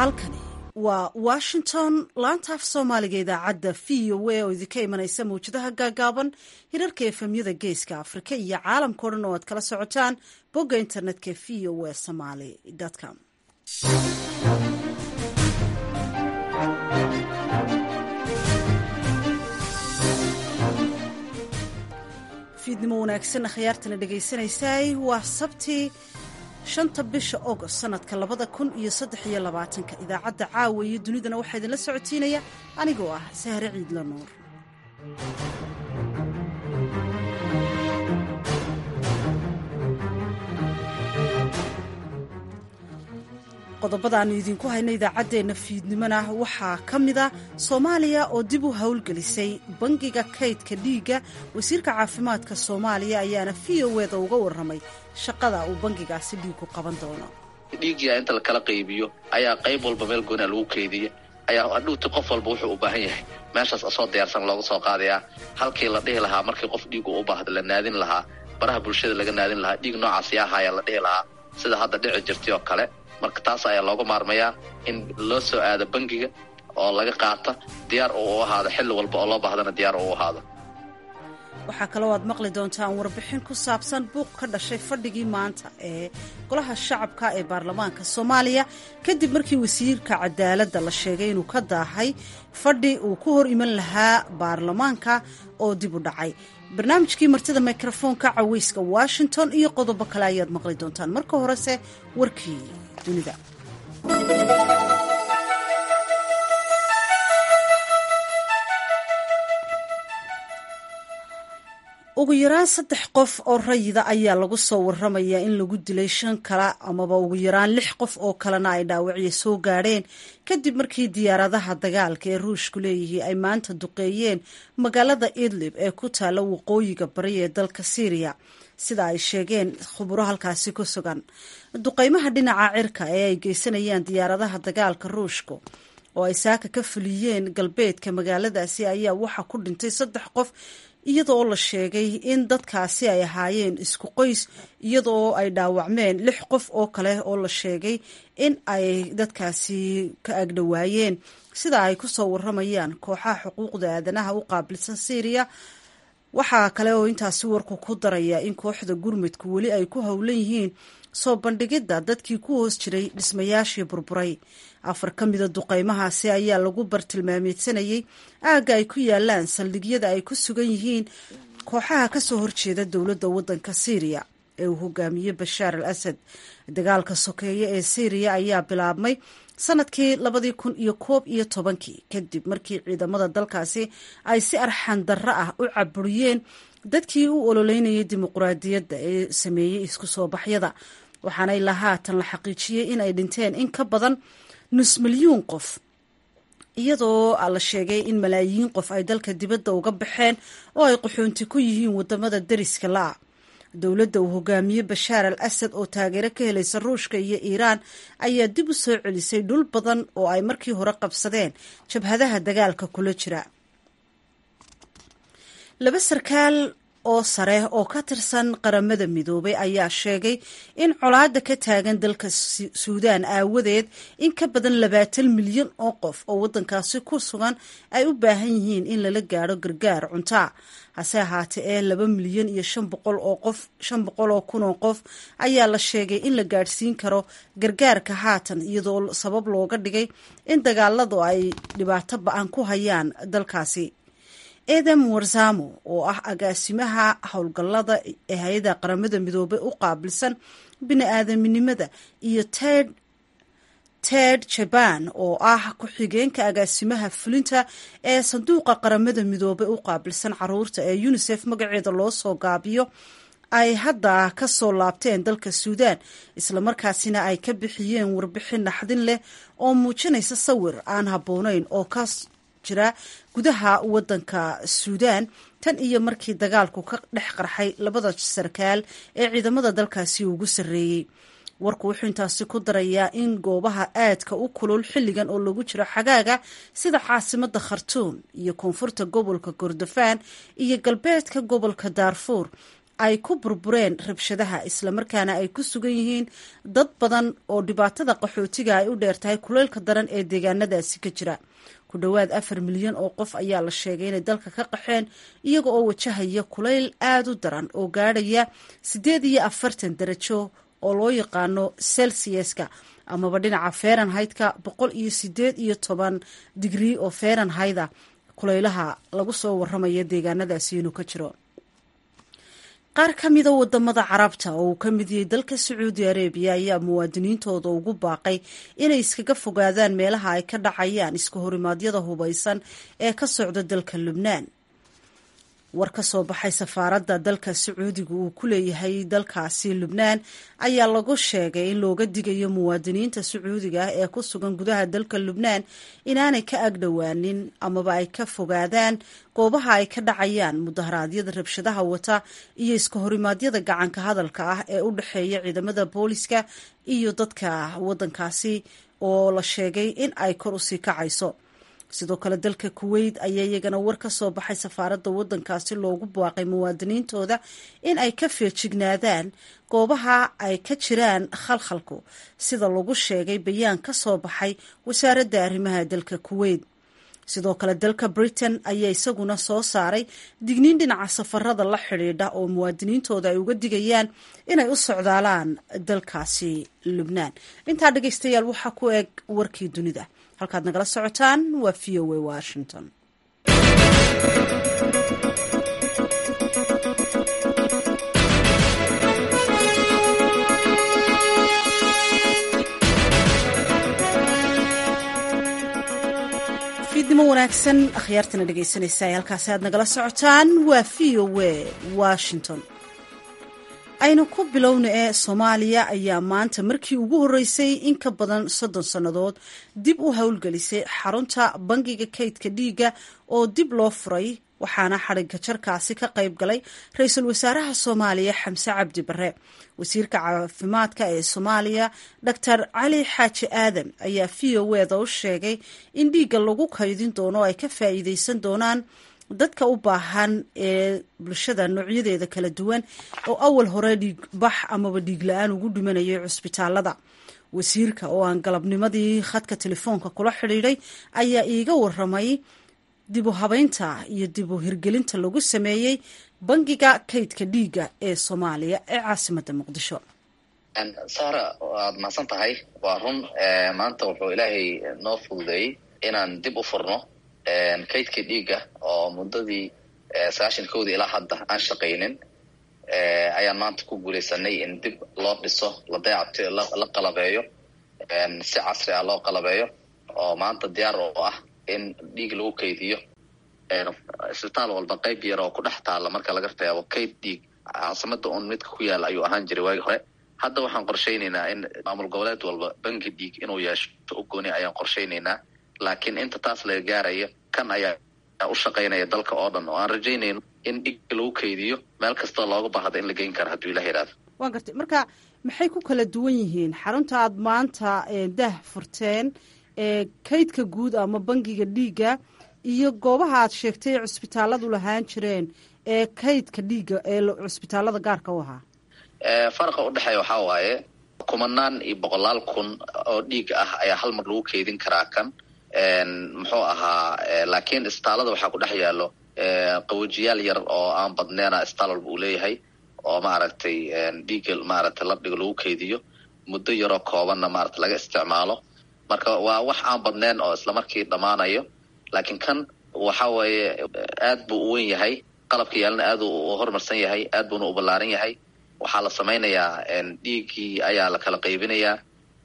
halkani waa washington laanta af soomaaliga idaacadda v o a oo idinka imanaysa mawjadaha gaagaaban hirarka efemyada geeska afrika iyo caalamkao dhan oo aad kala socotaan bogga internetka v o a somaly com fiidnimo wanaagsan akhyaartana dhegaysanaysaay waa sabtii shanta bisha ogost sanadka labada kun iyo saddex iyo labaatanka idaacadda caawa iyo dunidana waxaa idinla socotiinaya anigoo ah sahre ciidla nuur qodobada aanu idinku hayno idaacaddeenna fiidnimona waxaa ka mida soomaaliya oo dib u howlgelisay bangiga kaydka dhiigga wasiirka caafimaadka soomaaliya ayaana v o eda uga warramay shaqada uu bangigaasi dhiigu qaban doono dhiiggia inta lakala qaybiyo ayaa qayb walba meel goonaa lagu keydiya ayaa adhuuti qof walba wuxuu u baahan yahay meeshaas asoo diyaarsan looga soo qaadayaa halkii la dhihi lahaa markii qof dhiigu u baahda la naadin lahaa baraha bulshada laga naadin lahaa dhiig noocaas yaahayaa la dhihi lahaa sida hadda dhici jirtay oo kale marka taas ayaa looga maarmayaa in loo soo aado bangiga oo laga qaata diyaar uu u ahaado xilli walba oo loo baahdana diyaar uu u ahaado waxaa kaloo aad maqli doontaan warbixin ku saabsan buuq ka dhashay fadhigii maanta ee golaha shacabka ee baarlamaanka soomaaliya kadib markii wasiirka cadaaladda la sheegay inuu ka daahay fadhi uu ku hor iman lahaa baarlamaanka oo dib u dhacay barnaamijkii martida mikrofoonka caweyska washington iyo qodobo kale ayaad maqli doontaan marka horese warkii dunida ugu yaraan saddex qof oo rayida ayaa lagu soo waramayaa in lagu dilay shan kale amaba ugu yaraan lix qof oo kalena ay dhaawacyo soo gaadheen kadib markii diyaaradaha dagaalka ee ruushku leeyihiin ay maanta duqeeyeen magaalada idlib ee ku taalla waqooyiga bari ee dalka syriya sida ay sheegeen khuburo halkaasi ku sugan duqeymaha dhinaca cirka ee ay geysanayaan diyaaradaha dagaalka ruushku oo ay saaka ka fuliyeen galbeedka magaaladaasi ayaa waxaa ku dhintay saddex qof iyadoo la sheegay in dadkaasi ay ahaayeen isku qoys iyadoo ay dhaawacmeen lix qof oo kale oo la sheegay in ay dadkaasi ka agdhowaayeen sida ay ku soo waramayaan kooxaha xuquuqda aadanaha u qaabilsan syriya waxaa kale oo intaasi warku ku daraya in kooxda gurmudku weli ay ku howlan yihiin soo bandhigidda dadkii ku hoos jiray dhismayaashii burburay afar ka mida duqeymahaasi ayaa lagu bartilmaameedsanayay aagga ay ku yaalaan saldhigyada ay ku sugan yihiin kooxaha kasoo horjeeda dowladda waddanka syriya ee uu hogaamiyey bashaar al asad dagaalka sokeeye ee syriya ayaa bilaabmay sanadkii labadii kun iyo koob iyo tobankii kadib markii ciidamada dalkaasi ay si arxan darro ah u caburiyeen dadkii u ololeynayay dimuquraadiyadda ee sameeyey isku soo baxyada waxaana ilaa haatan la xaqiijiyey in ay dhinteen in ka badan nus milyuun qof iyadoo la sheegay in malaayiin qof ay dalka dibadda uga baxeen oo ay qaxoonti ku yihiin wadamada deriska la-a dowladda uu hogaamiyey bashaar al asad oo taageero ka helaysa ruushka iyo iiraan ayaa dib u soo celisay dhul badan oo ay markii hore qabsadeen jabhadaha dagaalka kula jira laba sarkaal oo sare oo ka tirsan qaramada midoobay ayaa sheegay in colaada ka taagan dalka suudaan aawadeed in ka badan labaatan milyan oo qof oo waddankaasi ku sugan ay u baahan yihiin in lala gaadho gargaar cuntaa hase ahaatee ee laba milyan iyo shan boqol oo qof shan boqol oo kun oo qof ayaa la sheegay in la gaadhsiin karo gargaarka haatan iyadoo sabab looga dhigay in dagaaladu ay dhibaato ba-an ku hayaan dalkaasi edem warzamo oo ah agaasimaha howlgallada ee hay-ada qaramada midoobey u qaabilsan bini-aadaminimada iyo ted ted jaban oo ah ku-xigeenka agaasimaha fulinta ee sanduuqa qaramada midoobey u qaabilsan caruurta ee unisef magaceeda loo soo gaabiyo ay hadda ka soo laabteen dalka suudaan islamarkaasina ay ka bixiyeen warbixin naxdin leh oo muujinaysa sawir aan habbooneyn oo ka jira gudaha waddanka suudaan tan iyo markii dagaalku ka dhex qarxay labada sarkaal ee ciidamada dalkaasi ugu sarreeyey warku wuxuu intaasi ku darayaa in goobaha aadka u kulul xilligan oo lagu jiro xagaaga sida caasimada khartuum iyo koonfurta gobolka kordofaan iyo galbeedka gobolka daarfuur ay ku burbureen rabshadaha islamarkaana ay ku sugan yihiin dad badan oo dhibaatada qaxootiga ay u dheertahay kuleylka daran ee deegaanadaasi ka jira ku dhowaad afar milyan oo qof ayaa la sheegay inay dalka ka qaxeen iyaga oo wajahaya kulayl aada u daran oo gaadhaya siddeed iyo afartan darajo oo loo yaqaano celsiuska amaba dhinaca fahrenheit-ka boqol iyo sideed iyo toban digrii oo fahrenheit-a kulaylaha lagu soo waramaya deegaanadaasi inuu ka jiro qaar ka mida wadamada carabta oo uu ka mid yahay dalka sacuudi arabiya ayaa muwaadiniintooda ugu baaqay inay iskaga fogaadaan meelaha ay ka dhacayaan iska horimaadyada hubaysan ee ka socda dalka lubnaan war ka soo baxay safaaradda dalka sacuudiga uu ku leeyahay dalkaasi lubnaan ayaa lagu sheegay in looga digayo muwaadiniinta sacuudiga ah ee ku sugan gudaha dalka lubnaan inaanay ka agdhowaanin amaba ay ka fogaadaan goobaha ay ka dhacayaan mudaharaadyada rabshadaha wata iyo iska horimaadyada gacanka hadalka ah ee u dhexeeya ciidamada booliska iyo dadka waddankaasi oo la sheegay in ay kor usii kacayso sidoo kale dalka kuweyt ayaa iyagana war ka soo baxay safaaradda waddankaasi loogu baaqay muwaadiniintooda in ay ka feejignaadaan goobaha ay ka jiraan khalkhalku sida lagu sheegay bayaan ka soo baxay wasaaradda arrimaha dalka kuweyt sidoo kale dalka britain ayaa isaguna soo saaray digniin dhinaca safarada la xidhiidha oo muwaadiniintooda ay uga digayaan inay u socdaalaan dalkaasi lubnaan intaa dhegeystayaal waxaa ku eg warkii dunida halkaad nagala socotaan waa v o a washington fiidnimo wanaagsan akhyaartana dhegeysanaysa halkaasi aad nagala socotaan waa v o a washington aynu ku bilowna ee soomaaliya ayaa maanta markii ugu horreysay in ka badan soddon sannadood dib u howlgelisay xarunta bangiga kaydka dhiigga oo dib loo furay waxaana xadhigga jarkaasi ka qayb galay ra-iisul wasaaraha soomaaliya xamse cabdi barre wasiirka caafimaadka ee soomaaliya doctor cali xaaji aadan ayaa v o eda u sheegay in dhiigga lagu kaydin doono ay ka faa'iideysan doonaan dadka u baahan ee bulshada noocyadeeda kala duwan oo awal hore dhiigbax amaba dhiig la-aan ugu dhimanayay cusbitaalada wasiirka oo aan galabnimadii khadka telefoonka kula xidhiidhay ayaa iiga waramay dib u habeynta iyo dib u hirgelinta lagu sameeyey bangiga kaydka dhiigga ee soomaaliya ee caasimadda muqdisho sara waad mahadsan tahay waa run maanta wuxuu ilaahay noo fududeeyey inaan dib u furno kaydka dhiigga oo muddadii sagaashan kowdii ilaa hadda aan shaqaynin ayaan maanta ku guulaysanay in dib loo dhiso la dayacto la qalabeeyo si casri ah loo qalabeeyo oo maanta diyaar oo ah in dhiig lagu kaydiyo isbitaal walba qayb yar oo ku dhex taalla marka laga reebo kayd dhiig caasimada un midka ku yaala ayuu ahaan jiray waagi hore hadda waxaan qorshaynaynaa in maamul goboleed walba bangi dhiig inuu yeesho u gooni ayaan qorshaynaynaa laakiin inta taas laga gaarayo kan ayaa u shaqaynaya dalka oo dhan oo aan rajaynayno in dhig lagu kaydiyo meel kastoo looga baahda in la geyn karo hadduu ilah yidhahdo waa gartay marka maxay ku kala duwan yihiin xarunta aad maanta dah furteen kaydka guud ama bangiga dhiigga iyo goobaha aad sheegtay ee cusbitaaladu lahaan jireen ee kaydka dhiigga ee cusbitaalada gaarka u ahaa faraqa udhexeeya waxaa waaye kumanaan iyo boqolaal kun oo dhiig ah ayaa hal mar lagu keydin karaa kan muxuu ahaa laakiin isbitaalada waxaa ku dhex yaalo qawajiyaal yar oo aan badneena isbitaal walba uu leeyahay oo maaragtay dhiigga maaragtay ladhigo lagu keydiyo muddo yaroo koobanna maarata laga isticmaalo marka waa wax aan badneen oo islamarkii dhammaanayo laakiin kan waxa weeye aad buu u wen yahay qalabka yaalna aad u horumarsan yahay aad buuna u ballaaran yahay waxaa la samaynayaa dhiiggii ayaa la kala qaybinayaa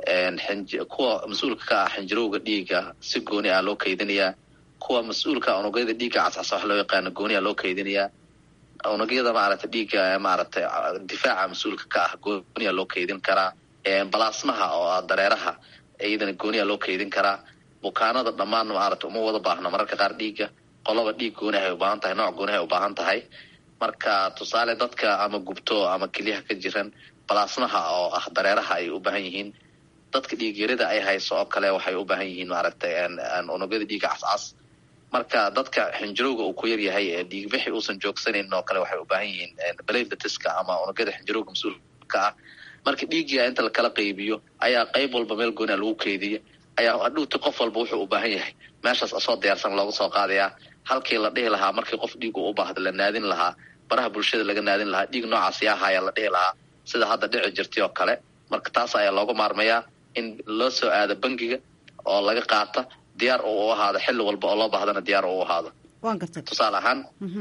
kuwa mas-uulka ka ah xinjirowga dhiigga si gooni ah loo kaydinayaa kuwa mas-uulka unugyada dhiigga cascasa wax loo yaqaano gooniya loo kaydinayaa unugyada maaragtay dhiigga maaragtay difaaca mas-uulka ka ah gooniya loo kaydin karaa balaasmaha oo ah dareeraha iyadana gooniya loo kaydin karaa bukaanada dhammaan maaragtay uma wada baahno mararka qaar dhiigga qoloba dhiig gooni ahay ubaahan tahay nooc gooni ahay ubaahan tahay marka tusaale dadka ama gubto ama kelyaha ka jiran balaasmaha oo ah dareeraha ay u baahan yihiin dadka dhiigyarida ay hayso oo kale waxay u baahan yihiin maaragtay unugyada dhiigga cascas marka dadka xinjirowga uu ku yar yahay ee dhiigbixi uusan joogsanan oo kale waxay u baahan yihiin belatatiska ama unugyada xinjirowga mas-uulka ah marka dhiiggia inta lakala qaybiyo ayaa qayb walba meel goona lagu keydiya ayaa hadhuuti qof walba wuxuu u baahan yahay meeshaas asoo diyaarsan looga soo qaadayaa halkii la dhihi lahaa markii qof dhiig u baahda la naadin lahaa baraha bulshada laga naadin lahaa dhiig noocaas yaahayaa la dhihi lahaa sida hadda dhici jirtay oo kale marka taas ayaa looga maarmayaa in loo soo aado bangiga oo laga qaata diyaar uu u ahaado xilli walba oo loo baahdana diyaar uu u ahaado tusaale ahaan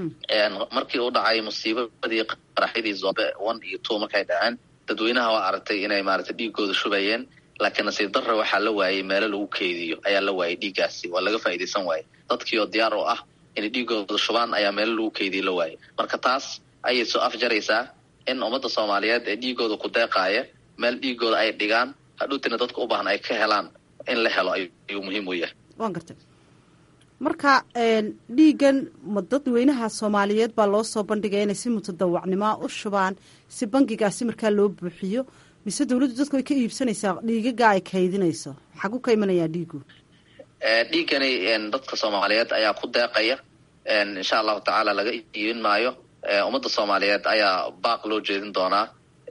markii u dhacay musiibadii qaraxyadii zombe one iyo two markay dhaceen dadweynaha waa aragtay inay maaragtay dhiigooda shubayeen laakiin nasiib darra waxaa la waayey meelo lagu keydiyo ayaa la waayey dhiiggaasi waa laga faa'iidaysan waayey dadkii oo diyaar u ah inay dhiigooda shubaan ayaa meelo lagu keydiyo la waayey marka taas ayay soo afjaraysaa in ummadda soomaaliyeed ee dhiigooda ku deeqaaya meel dhiigooda ay dhigaan hadhuutina dadka u baahan ay ka helaan in la helo ayuu muhiim u yahay waan gartay marka dhiiggan ma dadweynaha soomaaliyeed baa loo soo bandhigaya inay si mutadawacnimoa u shubaan si bangigaasi markaa loo buuxiyo mise dawladdu dadku ay ka iibsanaysaa dhiigaga ay kaydinayso xagu ka imanayaa dhiigu dhiiggani dadka soomaaliyeed ayaa ku deeqaya insha allahu tacaala laga iibin maayo ummadda soomaaliyeed ayaa baaq loo jeedin doonaa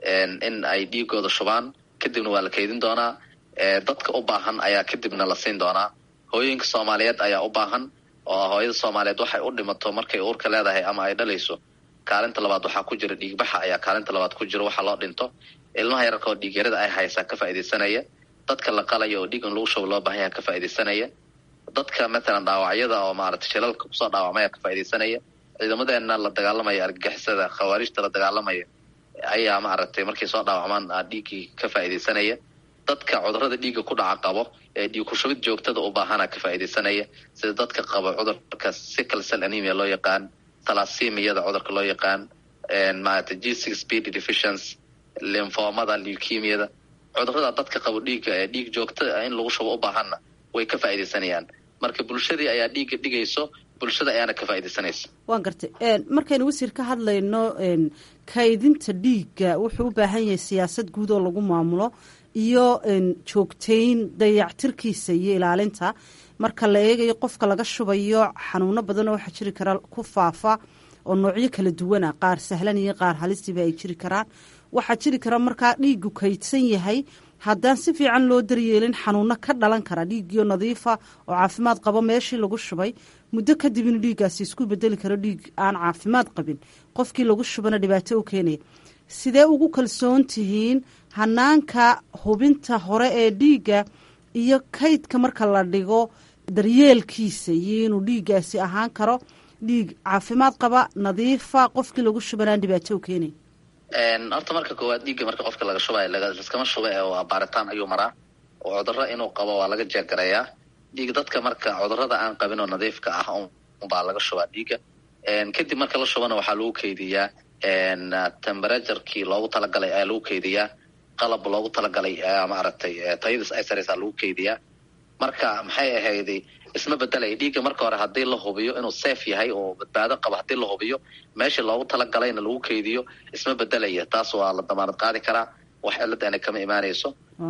in ay dhiigooda shubaan kadibna waa la kaydin doonaa dadka u baahan ayaa kadibna la siin doonaa hooyooyinka soomaaliyeed ayaa u baahan oo hooyada soomaaliyeed waxay u dhimato markay uurka leedahay ama ay dhalayso kaalinta labaad waxaa ku jira dhiigbaxa ayaa kaalinta labaad ku jira waxa loo dhinto ilmaha yararka oo dhiigyarada ay haysaa ka faaidaysanaya dadka la qalaya oo dhiig in lagu shubo loo baahan yaha ka faaidaysanaya dadka matalan dhaawacyada oo maaragtay shilalka kusoo dhaawacmaya ka faaidaysanaya ciidamadeena la dagaalamaya argagixisada khawaarijta la dagaalamaya ayaa maaragtay markay soo dhaawacmaan dhiiggii ka faaidaysanaya dadka cudurada dhiigga ku dhaca qabo ee dhiig kushubid joogtada u baahana ka faaidaysanaya sida dadka qaba cudurka sickle cell anemia loo yaqaan talasimiyada cudurka loo yaqaan maaragtay g six speed deficiency limfomada leukemiyada cudurada dadka qabo dhiigga ee dhiig joogta in lagu shubo u baahanna way ka faaidaysanayaan marka bulshadii ayaa dhiigga dhigayso bulshada ayaana ka faaidaysanaysa waan gartay markaynu wasiir ka hadlayno kaydinta dhiigga wuxuu u baahan yahay siyaasad guud oo lagu maamulo iyo joogtayn dayactirkiisa iyo ilaalinta marka la eegayo qofka laga shubayo xanuuno badanoo waxaa jiri kara ku faafa oo noocyo kala duwana qaar sahlan iyo qaar halistiiba ay jiri karaan waxaa jiri kara markaa dhiigu kaydsan yahay haddaan si fiican loo daryeelin xanuuno ka dhalan kara dhiiggiyo nadiifa oo caafimaad qabo meeshii lagu shubay muddo kadib inuu dhiiggaasi isku bedeli karo dhiig aan caafimaad qabin qofkii lagu shubana dhibaato u keenaya sidee ugu kalsoon tihiin hanaanka hubinta hore ee dhiigga iyo kaydka marka la dhigo daryeelkiisa iyo inuu dhiiggaasi ahaan karo dhiig caafimaad qaba nadiifa qofkii lagu shubanaan dhibaato u keenay horta marka koowaad dhiigga marka qofka laga shubayo laskama shuba ee waa baaritaan ayuu maraa oo cudurro inuu qabo waa laga jeegarayaa dhiig dadka marka cudurrada aan qabin oo nadiifka ah unbaa laga shubaa dhiigga kadib marka la shubana waxaa lagu keydiyaa temberaturkii loogu talagalay ayaa lagu keydiyaa qalab loogu talagalay ayaa maaragtay tayadis ay saraysaa lagu keydiyaa marka maxay ahayday isma bedelaya dhiigga marka hore haddii la hubiyo inuu safe yahay oo badbaado qabo haddii la hubiyo meeshii loogu talagalayna lagu keydiyo isma bedelaya taas waa la damaanad qaadi karaa wax cilad ana kama imaanayso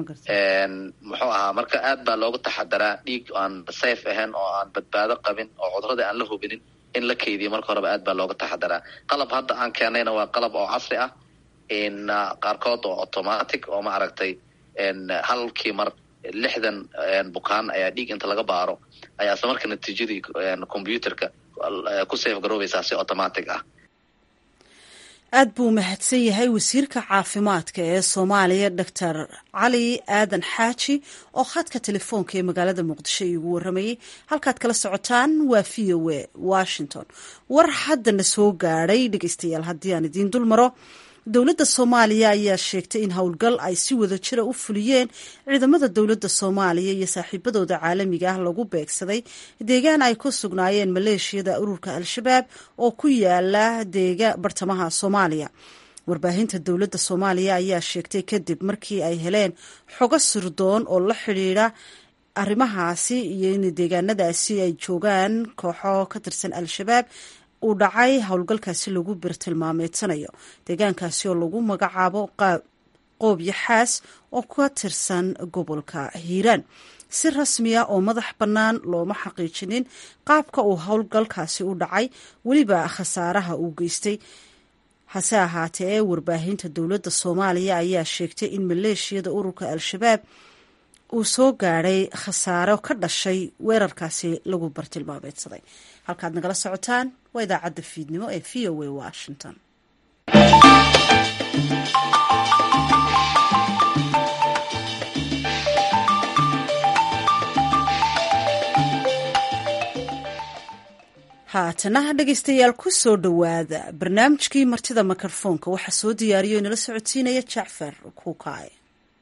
muxuu ahaa marka aad baa looga taxadaraa dhiig aan safe ahayn oo aan badbaado qabin oo cudurada aan la hubinin in la keydiyo marka horeba aad baa looga taxadaraa qalab hadda aan keenayna waa qalab oo casri ah qaarkood oo automatic oo maaragtay halkii mar lixdan bukaan ayaa dhiig inta laga baaro ayaa isla marka natiijadii combyuterka ku safe garoobaysaa si automatic ah aad buu mahadsan yahay wasiirka caafimaadka ee soomaaliya doctor cali aadan xaaji oo khadka telefoonka ee magaalada muqdisho iigu waramayay halkaad kala socotaan waa v o a washington war haddana soo gaadhay dhegeystayaal haddii aan idiin dul maro dowladda soomaaliya ayaa sheegtay in howlgal ay si wada jira u fuliyeen ciidamada dowladda soomaaliya iyo saaxiibadooda caalamiga ah lagu beegsaday deegaan ay ku sugnaayeen maleeshiyada ururka al-shabaab oo ku yaala deega bartamaha soomaaliya warbaahinta dowladda soomaaliya ayaa sheegtay kadib markii ay heleen xogo sirdoon oo la xidhiidha arrimahaasi iyo in deegaanadaasi ay joogaan kooxo ka tirsan al-shabaab uu dhacay howlgalkaasi lagu birtilmaameedsanayo deegaankaasi oo lagu magacaabo qoob yaxaas oo ka tirsan gobolka hiiraan si rasmiya oo madax bannaan looma xaqiijinin qaabka uu howlgalkaasi u dhacay weliba khasaaraha uu geystay hase ahaatee ee warbaahinta dowladda soomaaliya ayaa sheegtay in maleeshiyada ururka al-shabaab uu soo gaadhay khasaaro ka dhashay weerarkaasi lagu bartilmaameedsaday halkaad nagala socotaan waa idaacadda fiidnimo ee v o a washington haatanaha dhegeystayaal ku soo dhowaada barnaamijkii martida mikrofoonka waxaa soo diyaariyo inala socodsiinaya jacfar kuukaaye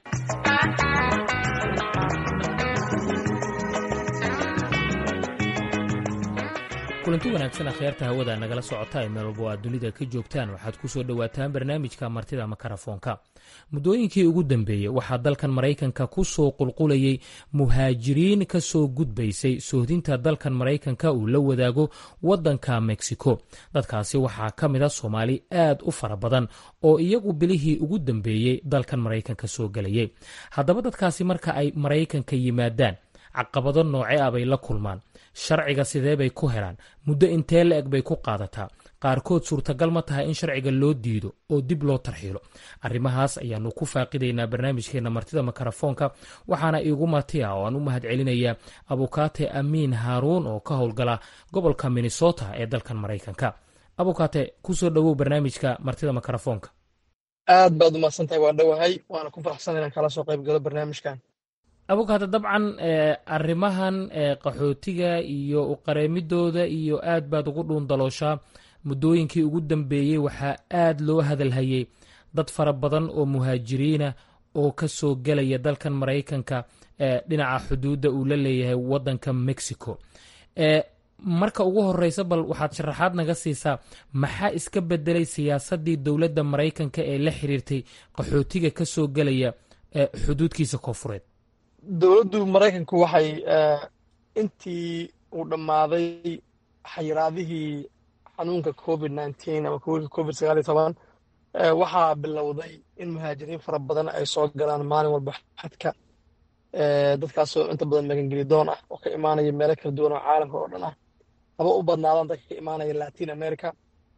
kulanti wanaagsan akhyaarta hawada nagala socota ee meel walba o aad dunida ka joogtaan waxaad ku soo dhowaataan barnaamijka martida makarafoonka muddooyinkii ugu dambeeyey waxaa dalkan maraykanka ku soo qulqulayay muhaajiriin ka soo gudbaysay sohdinta dalkan maraykanka uu la wadaago waddanka mexico dadkaasi waxaa ka mid a soomaali aad u fara badan oo iyagu bilihii ugu dambeeyey dalkan maraykanka soo gelayay haddaba dadkaasi marka ay maraykanka yimaadaan caqabado nooce ah bay la kulmaan sharciga sidee bay ku helaan muddo intee la eg bay ku qaadataa qaarkood suurtagal ma tahay in sharciga loo diido oo dib loo tarxiilo arrimahaas ayaanu ku faaqidaynaa barnaamijkeena martida makarafoonka waxaana iigu marti ah oo aan u mahad celinayaa abukaate amiin haaruun oo ka howlgala gobolka minnesota ee dalkan maraykanka abukaate kusoo dhowow barnaamijka martida makarafoonka aad baad umahadsantahay waan dhowahay waana ku faraxsan inaan kala soo qayb galo barnaamijkan abukaate dabcan arrimahan qaxootiga iyo uqareemidooda iyo aad baad ugu dhuundalooshaa muddooyinkii ugu dambeeyey waxaa aad loo hadalhayay dad fara badan oo muhaajiriina oo ka soo gelaya dalkan maraykanka dhinaca xuduudda uu la leeyahay waddanka mexico marka ugu horeysa bal waxaad sharaxaad naga siisaa maxaa iska bedelay siyaasaddii dowladda maraykanka ee la xiriirtay qaxootiga ka soo gelaya xuduudkiisa koofureed dowladdu maraykanku waxay intii uu dhammaaday xayiraadihii xanuunka covid nineteen ama covid sagaal iyo toban waxaa bilowday in muhaajiriin fara badan ay soo galaan maalin walba xadka dadkaasoo inta badan magangelidoon ah oo ka imaanaya meelo kala duwan oo caalamka oo dhan ah haba u badnaadaan dadka ka imaanaya latin america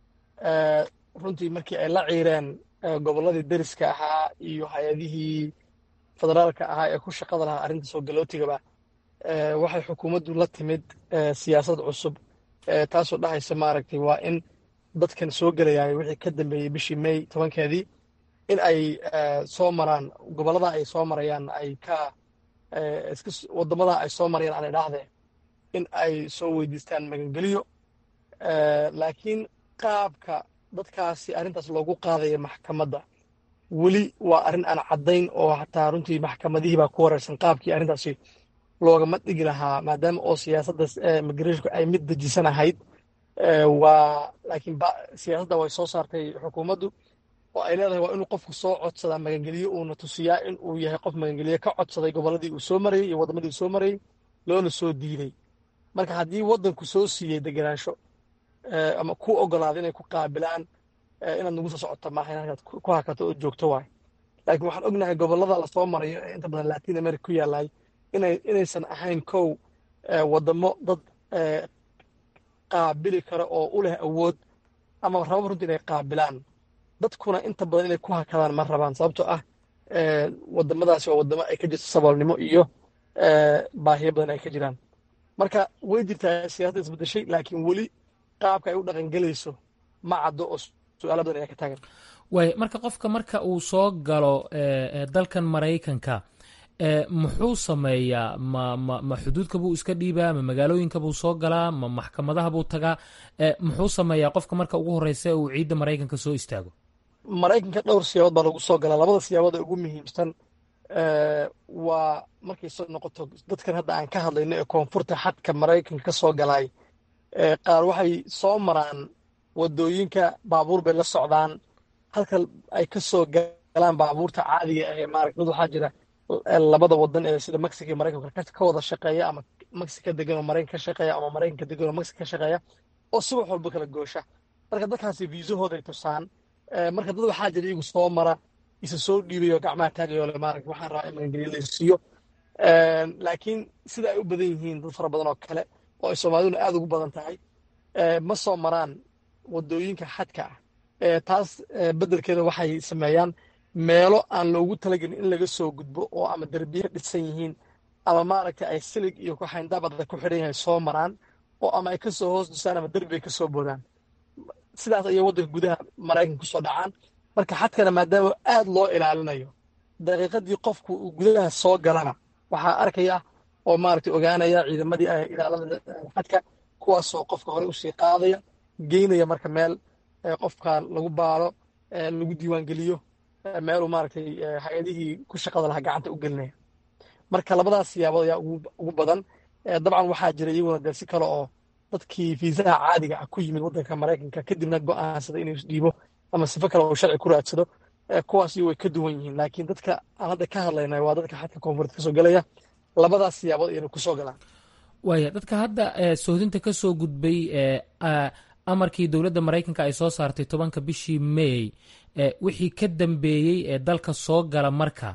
runtii markii ay la ciireen gobolladii deriska ahaa iyo hay-adihii federaalka ahaa ee ku shaqada lahaa arrinta soo galootigaba waxay xukuumaddu la timid siyaasad cusub taasoo dhahaysa maaragtay waa in dadkan soo gelayay wixii ka dambeeyey bishii may tobankeedii in ay soo maraan gobollada ay soo marayaan ay ka waddamada ay soo marayaan aan idhaahdee in ay soo weydiistaan magangeliyo laakiin qaabka dadkaasi arrintaas loogu qaadaya maxkamadda weli waa arrin aan caddayn oo hataa runtii maxkamadihii baa ku wareersan qaabkii arrintaasi loogama dhigi lahaa maadaama oo siyaasadda migrashonku ay mid dejisan ahayd waa laakiin siyaasadda way soo saartay xukuumaddu oo ay leedahay waa inuu qofku soo codsadaa magangeliyo uuna tusiyaa in uu yahay qof magangeliyo ka codsaday gobolladii uu soo marayey iyo waddamadii uu soo marayey loona soo diiday marka haddii waddanku soo siiyey degenaansho ama ku ogolaaday inay ku qaabilaan inaad nagu soo socoto maaha inaad ku hakato oo joogto waay laakiin waxaan ognahay gobollada lasoo marayo ee inta badan latin america ku yaallay inaysan ahayn kow waddamo dad qaabili kara oo u leh awood ama rababa runtii inay qaabilaan dadkuna inta badan inay ku hakadaan ma rabaan sababtoo ah waddamadaasi waa waddamo ay ka jirto saboolnimo iyo baahiyo badan ay ka jiraan marka way jirtaa siyaasadda isbedeshay laakiin weli qaabka ay u dhaqangelayso ma caddo oo su-aala badan ayaa ka taagan waay marka qofka marka uu soo galo dalkan maraykanka muxuu sameeyaa ma ma ma xuduudka buu iska dhiibaa ma magaalooyinka buu soo galaa ma maxkamadaha buu tagaa muxuu sameeyaa qofka marka ugu horeysa uu ciidda maraykanka soo istaago maraykanka dhowr siyaabood baa lagu soo galaa labada siyaabood ee ugu muhiimsan waa markay soo noqoto dadkan hadda aan ka hadlayno ee koonfurta xadka maraykanka ka soo galay qaar waxay soo maraan waddooyinka baabuur bay la socdaan halka ay ka soo galaan baabuurta caadiga ah ee maaragta dad waxaa jira labada wadan ee sida mexico iyo maraykanka ka wada shaqeeya ama mexico degan oo maraykan ka shaqeeya ama maraykanka degan oo mexico ka shaqeeya oo si wax walba kala goosha marka dadkaasi viisahooday tusaan marka dad waxaa jira iyagu soo mara isa soo dhiibay oo gacmaha taagayo le maaragta waxaan rabaa in magangeliyo la siiyo laakiin sida ay u badan yihiin dad fara badan oo kale oo ay soomaaliduna aad ugu badan tahay ma soo maraan wadooyinka xadka ah taas beddelkeeda waxay sameeyaan meelo aan loogu talagelin in laga soo gudbo oo ama derbiye dhisan yihiin ama maaragtay ay silig iyo kuxayndaabada ku xidhan yahay soo maraan oo ama ay ka soo hoos dusaan ama derbi ay ka soo boodaan sidaas ayay waddanka gudaha maraykanka kusoo dhacaan marka xadkana maadaama aad loo ilaalinayo daqiiqadii qofku uu gudaha soo galana waxaa arkaya oo maaragtay ogaanaya ciidamadii ilaalada xadka kuwaasoo qofka hore usii qaadaya geynaya marka meel qofka lagu baalo lagu diiwaangeliyo meeluu maaragtay hay-adihii ku shaqada lahaa gacanta u gelinaya marka labadaas siyaabood ayaa ugu badan dabcan waxaa jira iyaguna dee si kale oo dadkii fiisaha caadiga ah ku yimid waddanka maraykanka kadibna go'aansada inuu isdhiibo ama sifo kale oo sharci ku raadsado kuwaas iyo way ka duwan yihiin laakiin dadka aan hadda ka hadlayna waa dadka xadka koonfureed kasoo gelaya labadaas siyaabood ayayna kusoo galaan waaya dadka hadda sohdinta ka soo gudbay amarkii dowladda maraykanka ay soo saartay tobanka bishii may wixii ka dambeeyey ee dalka soo gala marka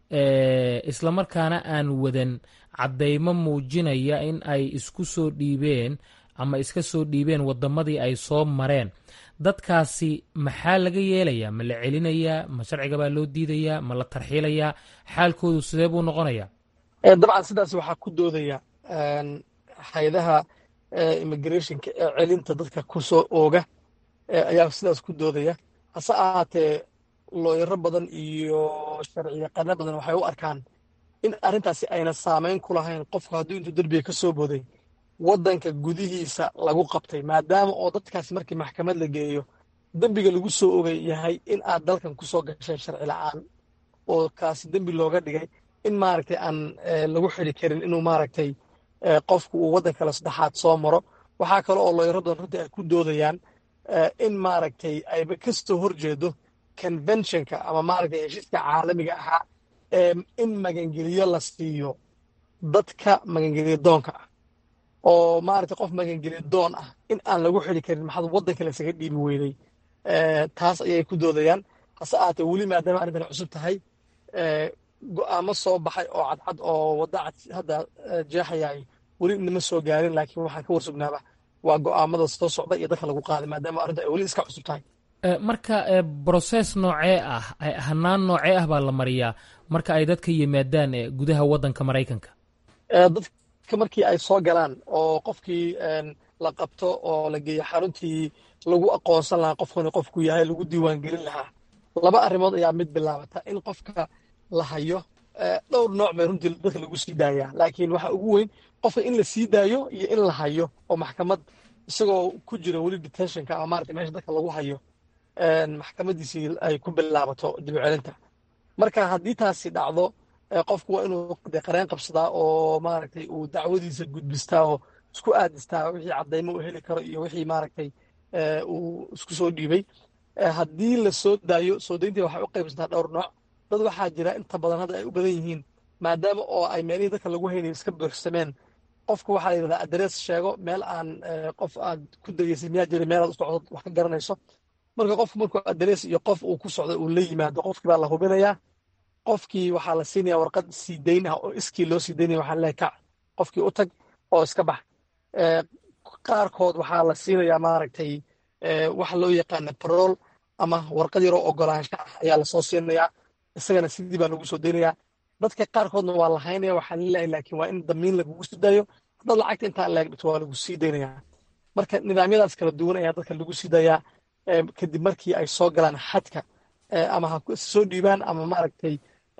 islamarkaana aan wadan caddaymo muujinaya in ay isku soo dhiibeen ama iska soo dhiibeen waddamadii ay soo mareen dadkaasi maxaa laga yeelayaa ma la celinayaa ma sharciga baa loo diidayaa ma la tarxiilayaa xaalkoodu sidee buu noqonayaa dabcan sidaas waxaa ku doodaya hay-adaha immigrationka ee celinta dadka kusoo ooga ayaa sidaas ku doodaya hase ahaatee looyaro badan iyo sharci yaqaano badan waxay u arkaan in arrintaasi ayna saamayn ku lahayn qofku hadduu intuu derbiga ka soo booday waddanka gudihiisa lagu qabtay maadaama oo dadkaasi markii maxkamad la geeyo dembiga lagu soo ogay yahay in aad dalkan kusoo gasheen sharci la'aan oo kaasi dembi looga dhigay in maaragtay aan lagu xidi karin inuu maaragtay qofku uu waddan kale saddexaad soo maro waxaa kale oo looyaro badan runtii ay ku doodayaan in maaragtay ayba kasoo horjeedo conventionka ama maaragtay heshiiska caalamiga ahaa in magangeliyo la siiyo dadka magangeliyo doonka ah oo maaragtay qof magangeliyo doon ah in aan lagu xidi karin maxaad waddan kale isaga dhiibi weyday taas ayay ku doodayaan hase ahaatee weli maadaama arrintan cusub tahay go'aamo soo baxay oo cadcad oo wadda cad hadda jeexayay weli inama soo gaarin laakiin waxaan ka warsugnaaba waa go'aamada soo socda iyo dadka lagu qaaday maadaama arrinta ay weli iska cusub tahay marka broses noocee ah hanaan noocee ah baa la mariyaa marka ay dadka yimaadaan gudaha waddanka maraykanka dadka markii ay soo galaan oo qofkii la qabto oo la geeyo xaruntii lagu aqoonsan lahaa qofkani qofku yahay lagu diiwaangelin lahaa laba arrimood ayaa mid bilaabata in qofka la hayo dhowr nooc bay runtii dadka lagu sii daayaa laakiin waxa ugu weyn qofka in la sii daayo iyo in la hayo oo maxkamad isagoo ku jira weli detentionka ama maarata meesha dadka lagu hayo maxkamadiisii ay ku bilaabato dib u celinta marka haddii taasi dhacdo qofku waa inuu de qareen qabsadaa oo maaragtay uu dacwadiisa gudbistaa oo isku aadistaa wixii caddaymo uu heli karo iyo wixii maaragtay uu isku soo dhiibay haddii la soo daayo soo dayntii waxay u qaybsantaa dhowr nooc dad waxaa jira inta badan hadda ay u badan yihiin maadaama oo ay meelihii dadka lagu haynayo iska buuxsameen qofku waxaa la yidhahdaa adres sheego meel aan qof aad ku dageysay miyaa jira meel aad u socdo wax ka garanayso marka qofku markuu adres iyo qof uu ku socdo uu la yimaado qofkii baa la hubinayaa qofkii waxaa la siinaya warqad sii dayn ah oo iskii loo sii daynaya waxaa leeyahay kac qofkii u tag oo iska bax qaarkood waxaa la siinayaa maaragtay waxa loo yaqaana parol ama warqad yaroo ogolaansho ah ayaa lasoo siinayaa isagana sidii baa lagu soo daynayaa dadka qaarkoodna waa la haynaya waxaa laleeyahay laakiin waa in damiin lagugu sii daayo haddaad lacagta intaa leeg dhigto waa lagu sii daynayaa marka nidaamyadaas kala duwan ayaa dadka lagu sii dayaa kadib markii ay soo galaan xadka ama ha soo dhiibaan ama maaragtay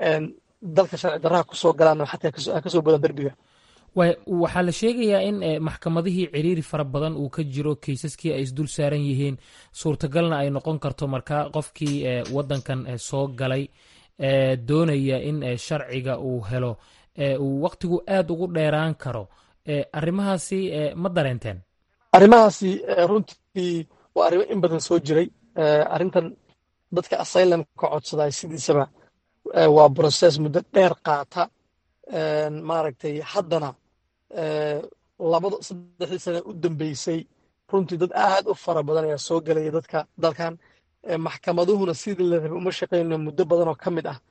dalka sharci darraha ku soo galaan xadka ka soo boodaan derbiga waxaa la sheegayaa in maxkamadihii ciriiri fara badan uu ka jiro kaysaskii ay isdul saaran yihiin suurtagalna ay noqon karto markaa qofkii waddankan soo galay doonaya in sharciga uu helo uu wakhtigu aad ugu dheeraan karo arrimahaasi ma dareenteen arrimahaasi runtii waa arrimo in badan soo jiray arrintan dadka asylumka codsaday sidiisaba waa broses muddo dheer qaata maaragtay haddana labada saddexdii sane u dambeysay runtii dad aad u fara badan ayaa soo gelaya dadka dalkan maxkamaduhuna sidii la rabay uma shaqayno muddo badan oo ka mid ah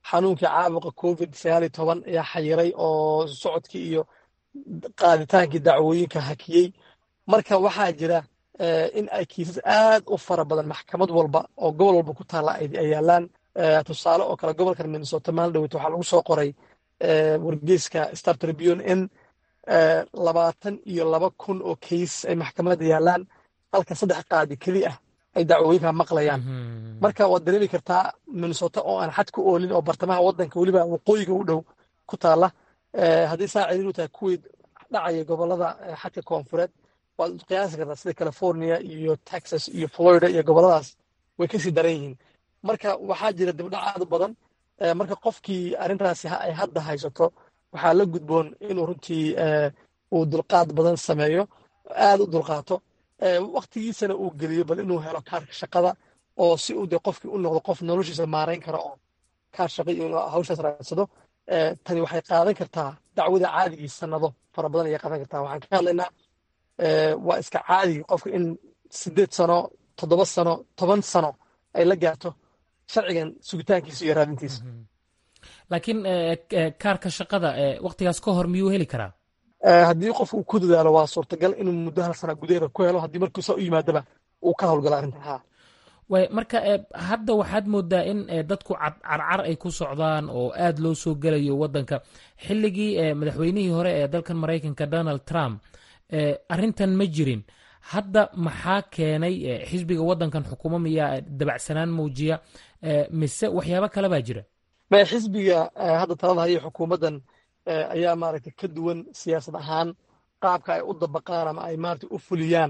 xanuunkii caabuqa covid sagaal iyo toban ayaa xayiray oo socodkii iyo qaaditaankii dacwooyinka hakiyey marka waxaa jira in ay kiisas aad u fara badan maxkamad walba oo gobol walba ku taalla ay yaalaan tusaale oo kale gobolkan minnesota maalin dhaweyt waxaa lagu soo qoray wargeyska star tribune in labaatan iyo laba kun oo kays ay maxkamadda yaalaan halka saddex qaadi keli ah ay dacwooyinka maqlayaan marka waad dareemi kartaa minnesota oo aan xad ku oolin oo bartamaha waddanka weliba waqooyiga u dhow ku taalla haddii saa celiin u tahay kuwii dhacaya gobolada xadka koonfureed waad qiyaasi kartaa sida california iyo texas iyo florida iyo goboladaas way kasii daran yihiin marka waxaa jira dibdhac aad u badan marka qofkii arrintaasi ay hadda haysato waxaa la gudboon inuu runtii uu dulqaad badan sameeyo aad u dulqaato waktigiisana uu geliyo bal inuu helo kaarka shaqada oo si uu de qofkii u noqdo qof noloshiisa maarayn kara oo kaar shaqa iyo inuu hawshaas raadsado tani waxay qaadan kartaa dacwada caadigii sanado fara badan ayay qaadan kartaa waxaan ka hadlaynaa waa iska caadigi qofka in sideed sano toddoba sano toban sano ay la gaarto sharcigan sugitaankiisa iyo raadintiisa laakiin kaarka shaqada waktigaas ka hor miyuu heli karaa haddii qof uu ku dadaalo waa suurtagal inuu muddo hal sana gudaheeda ku helo haddii markuu saa u yimaadaba uu ka howlgalo arrintan ha way marka hadda waxaad moodaa in dadku carcar ay ku socdaan oo aad loo soo gelayo waddanka xilligii madaxweynihii hore ee dalkan maraykanka donald trump arrintan ma jirin hadda maxaa keenay xisbiga waddankan xukumo miyaa dabacsanaan muujiya mise waxyaabo kale baa jira maya xisbiga hadda talada haya xukuumaddan ayaa maaragtay ka duwan siyaasad ahaan qaabka ay u dabaqaan ama ay maaragtay u fuliyaan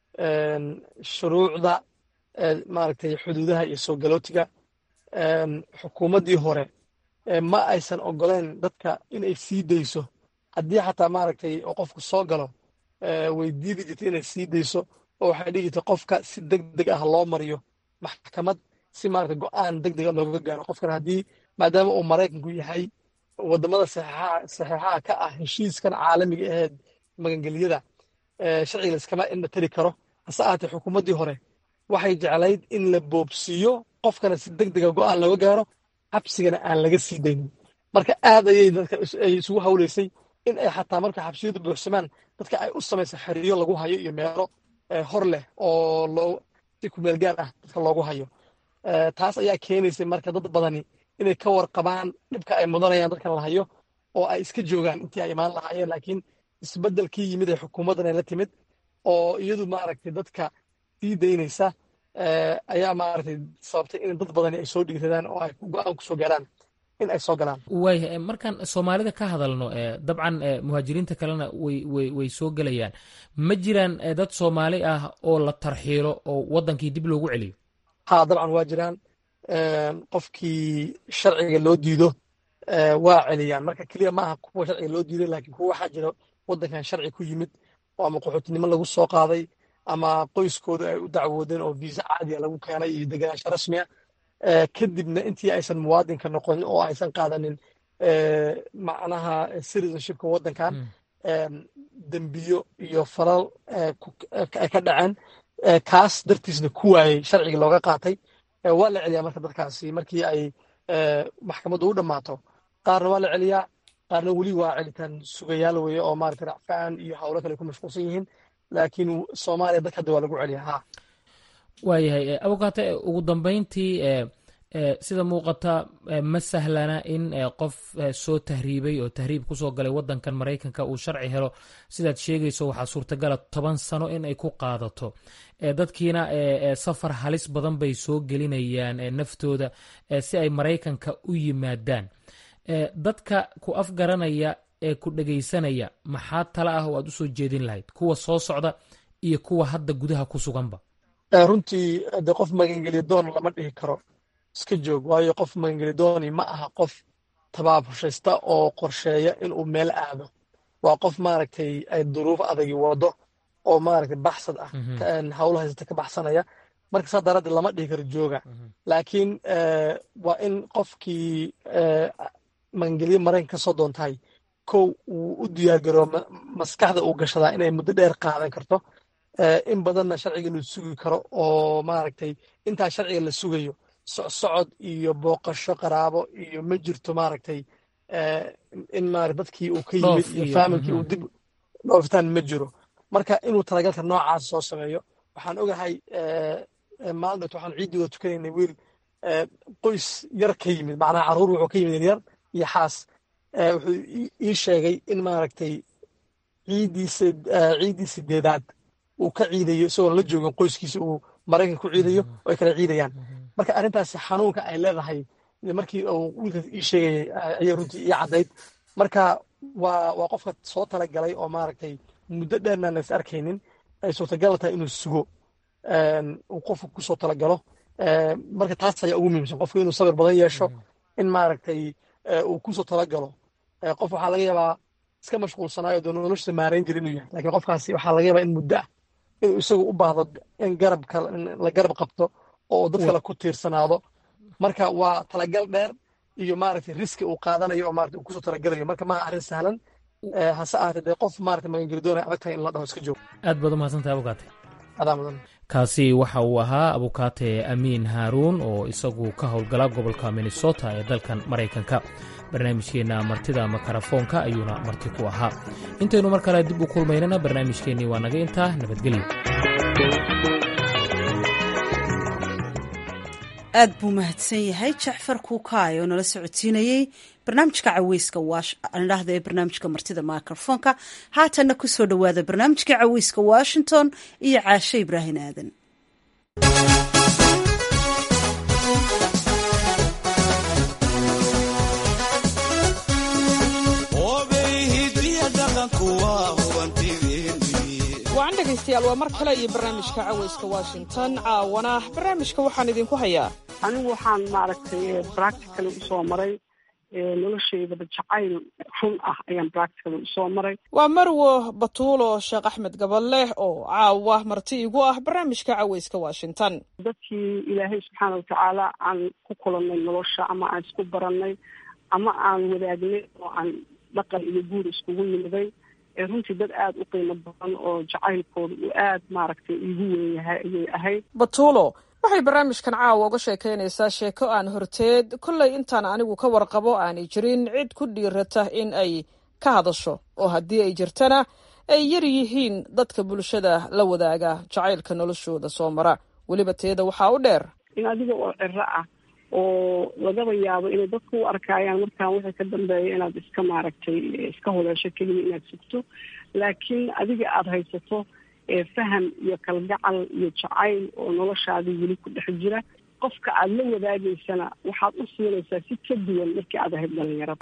shuruucda maaragtay xuduudaha iyo soo galootiga xukuumaddii hore ma aysan ogoleen dadka inay sii dayso haddii xataa maaragtay oo qofku soo galo way diidi jirtay inay sii dayso oo waxay dhigi jirtay qofka si deg deg ah loo mariyo maxkamad si maaragtay go'aan deg dega looga gaaro qofkan haddii maadaama uu maraykanku yahay waddamada saxeexaha ka ah heshiiskan caalamiga aheed magangeliyada sharciga layskama indha tari karo hase ahaatee xukuumaddii hore waxay jeclayd in la boobsiiyo qofkana si deg dega go'aan looga gaaro xabsigana aan laga sii daynin marka aad ayay dadka ay isugu hawlaysay in ay xataa marka xabsiyadu buuxsamaan dadka ay u samaysa xiriyo lagu hayo iyo meelo hor leh oo loo si kumeel gaar ah dadka loogu hayo taas ayaa keenaysay marka dad badani inay ka warqabaan dhibka ay mudanayaan dadkan la hayo oo ay iska joogaan intii ay imaan lahaayeen laakiin isbeddelkii yimid ee xukuumaddan ay la timid oo iyadu maaragtay dadka sii daynaysa ayaa maaragtay sababtay in dad badani ay soo dhiiradaan oo ay go'aan ku soo gaaraan in ay soo galaan waaya markaan soomaalida ka hadalno dabcan muhaajiriinta kalena way way way soo gelayaan ma jiraan dad soomaali ah oo la tarxiilo oo waddankii dib loogu celiyo ha dabcan waa jiraan qofkii sharciga loo diido waa celiyaan marka keliya ma aha kuwa sharciga loo diiday laakiin kuwa waxaa jira waddankan sharci ku yimid oo ama qaxootinimo lagu soo qaaday ama qoyskooda ay u dacwoodeen oo viisa caadiya lagu keenay iyo deganaansho rasmiya kadibna intii aysan muwaadinka noqonin oo aysan qaadanin macnaha citizenshipka waddankan dembiyo iyo falal ay ka dhaceen kaas dartiisna ku waayey sharcigii looga qaatay waa la celiyaa marka dadkaasi markii ay maxkamaddu u dhammaato qaarna waa la celiyaa qaarna weli waa celitaan sugayaal weeye oo maaragta racfaan iyo howlo kale ku mashquulsan yihiin laakiin soomaaliya dadka hadda waa lagu celiyaa ha waayahay abukaate ugu dambayntii sida muuqata ma sahlana in qof soo tahriibay oo tahriib kusoo galay waddankan maraykanka uu sharci helo sidaad sheegayso waxaa suurtagala toban sano in ay ku qaadato dadkiina safar halis badan bay soo gelinayaan naftooda si ay maraykanka u yimaadaan dadka ku afgaranaya ee ku dhegaysanaya maxaa tala ah oo aad u soo jeedin lahayd kuwa soo socda iyo kuwa hadda gudaha ku suganba runtii de qof magangeliya doon lama dhihi karo iska joog waayo qof magangeli dooni ma aha qof tabaabushaysta oo qorsheeya inuu meel aado waa qof maaragtay ay duruuf adagi wado oo maaragtay baxsad ah hawlo haysata ka baxsanaya marka saa daraaddeed lama dhihi karo jooga laakiin waa in qofkii magangelye maraykan ka soo doontahay kow uu u diyaargaroo maskaxda uu gashadaa inay muddo dheer qaadan karto in badanna sharciga inuu sugi karo oo maaragtay intaa sharciga la sugayo socsocod iyo booqasho qaraabo iyo ma jirto maaragtay in maarata dadkii uu ka yimid iyo faamilkii uu dib dhoofitaan ma jiro marka inuu talagalka noocaas soo sameeyo waxaan ogahay maalin waxaan ciiddii wada tukanaynay wiil qoys yar ka yimid macnaha carruur wuxuu ka yimid yaryar iyo xaas wuxuu ii sheegay in maaragtay ciiddiisa ciiddii sideedaad uu ka ciidayo isagoon la joogin qoyskiisa uu maraykanka ku ciidayo oo ay kala ciidayaan marka arrintaasi xanuunka ay leedahay markii uu wiilkaas ii sheegayay ayay runtii ii caddayd marka waa waa qofka soo talagalay oo maaragtay muddo dheerna aan is arkaynin ay suurtagal tahay inuu sugo uu qofku kusoo talagalo marka taas ayaa ugu muhiimsan qofku inuu sabir badan yeesho in maaragtay uu kusoo talagalo qof waxaa laga yaabaa iska mashquulsanaayo doo noloshiisa maarayn jira inuu yahay lakiin qofkaasi waxaa laga yaabaa in muddo ah inuu isagu u baahdo in garabka la garab qabto oo dad kale ku tiirsanaado marka waa talagal dheer iyo maaragtay riski uu qaadanayo oo maarata uu kusoo talagalayo marka maaha arrin sahlan hase ahaatee dee qof maarata magangeldoona adag tahay in la dhaho iska joogo aad baad umahadsantahay abukaate adaa mudan kaasi waxa uu ahaa abukaate amiin haaruun oo isagu ka howlgala gobolka minnesota ee dalkan maraykanka barnaamijkeenna martida makarafoonka ayuuna marti ku ahaa intaynu mar kale dib u kulmaynana barnaamijkeennii waa naga intaa nabadgelyo aad buu mahadsan yahay jacfar kuukaay oo nala socodsiinayey barnaamijka caweyska waandhahda ee barnaamijka martida microfoonka haatanna ku soo dhowaada barnaamijka caweyska washington iyo caashe ibraahin aadan wacan dhegaystayaal waa mar kale iyo barnaamijka caweyska washington caawana barnaamijka waxaan idinku hayaa anigu waxaan maaragtay practically usoo maray noloshaydaba jacayl run ah ayaan practically usoo maray waa marwo batuulo sheekh axmed gabaleh oo caawa marti igu ah barnaamijka caweyska washington dadkii ilaahay subxaana watacaala aan ku kulannay nolosha ama aan isku barannay ama aan wadaagnay oo aan dhaqan iyo guur iskugu nimiday runtii dad aada u qiimo badan oo jacaylkooda uu aad maaragtay iigu weyn yahay ayay ahayd batuulo waxay barnaamijkan caawa uga sheekaynaysaa sheeko aan horteed kollay intaan anigu ka warqabo aanay jirin cid ku dhiirata in ay ka hadasho oo haddii ay jirtana ay yar yihiin dadka bulshada la wadaaga jacaylka noloshooda soo mara weliba teeda waxaa u dheer in adiga oo ciro ah oo lagaba yaabo inay dadku u arkaayaan markaan wixii ka dambeeya inaad iska maaragtay iska hodeesho keliya inaad sugto laakiin adiga aada haysato faham iyo kalgacal iyo jacayl oo noloshaadii weli ku dhex jira qofka aada la wadaagaysana waxaad u siinaysaa si ka duwan markii aad ahayd dhalinyarada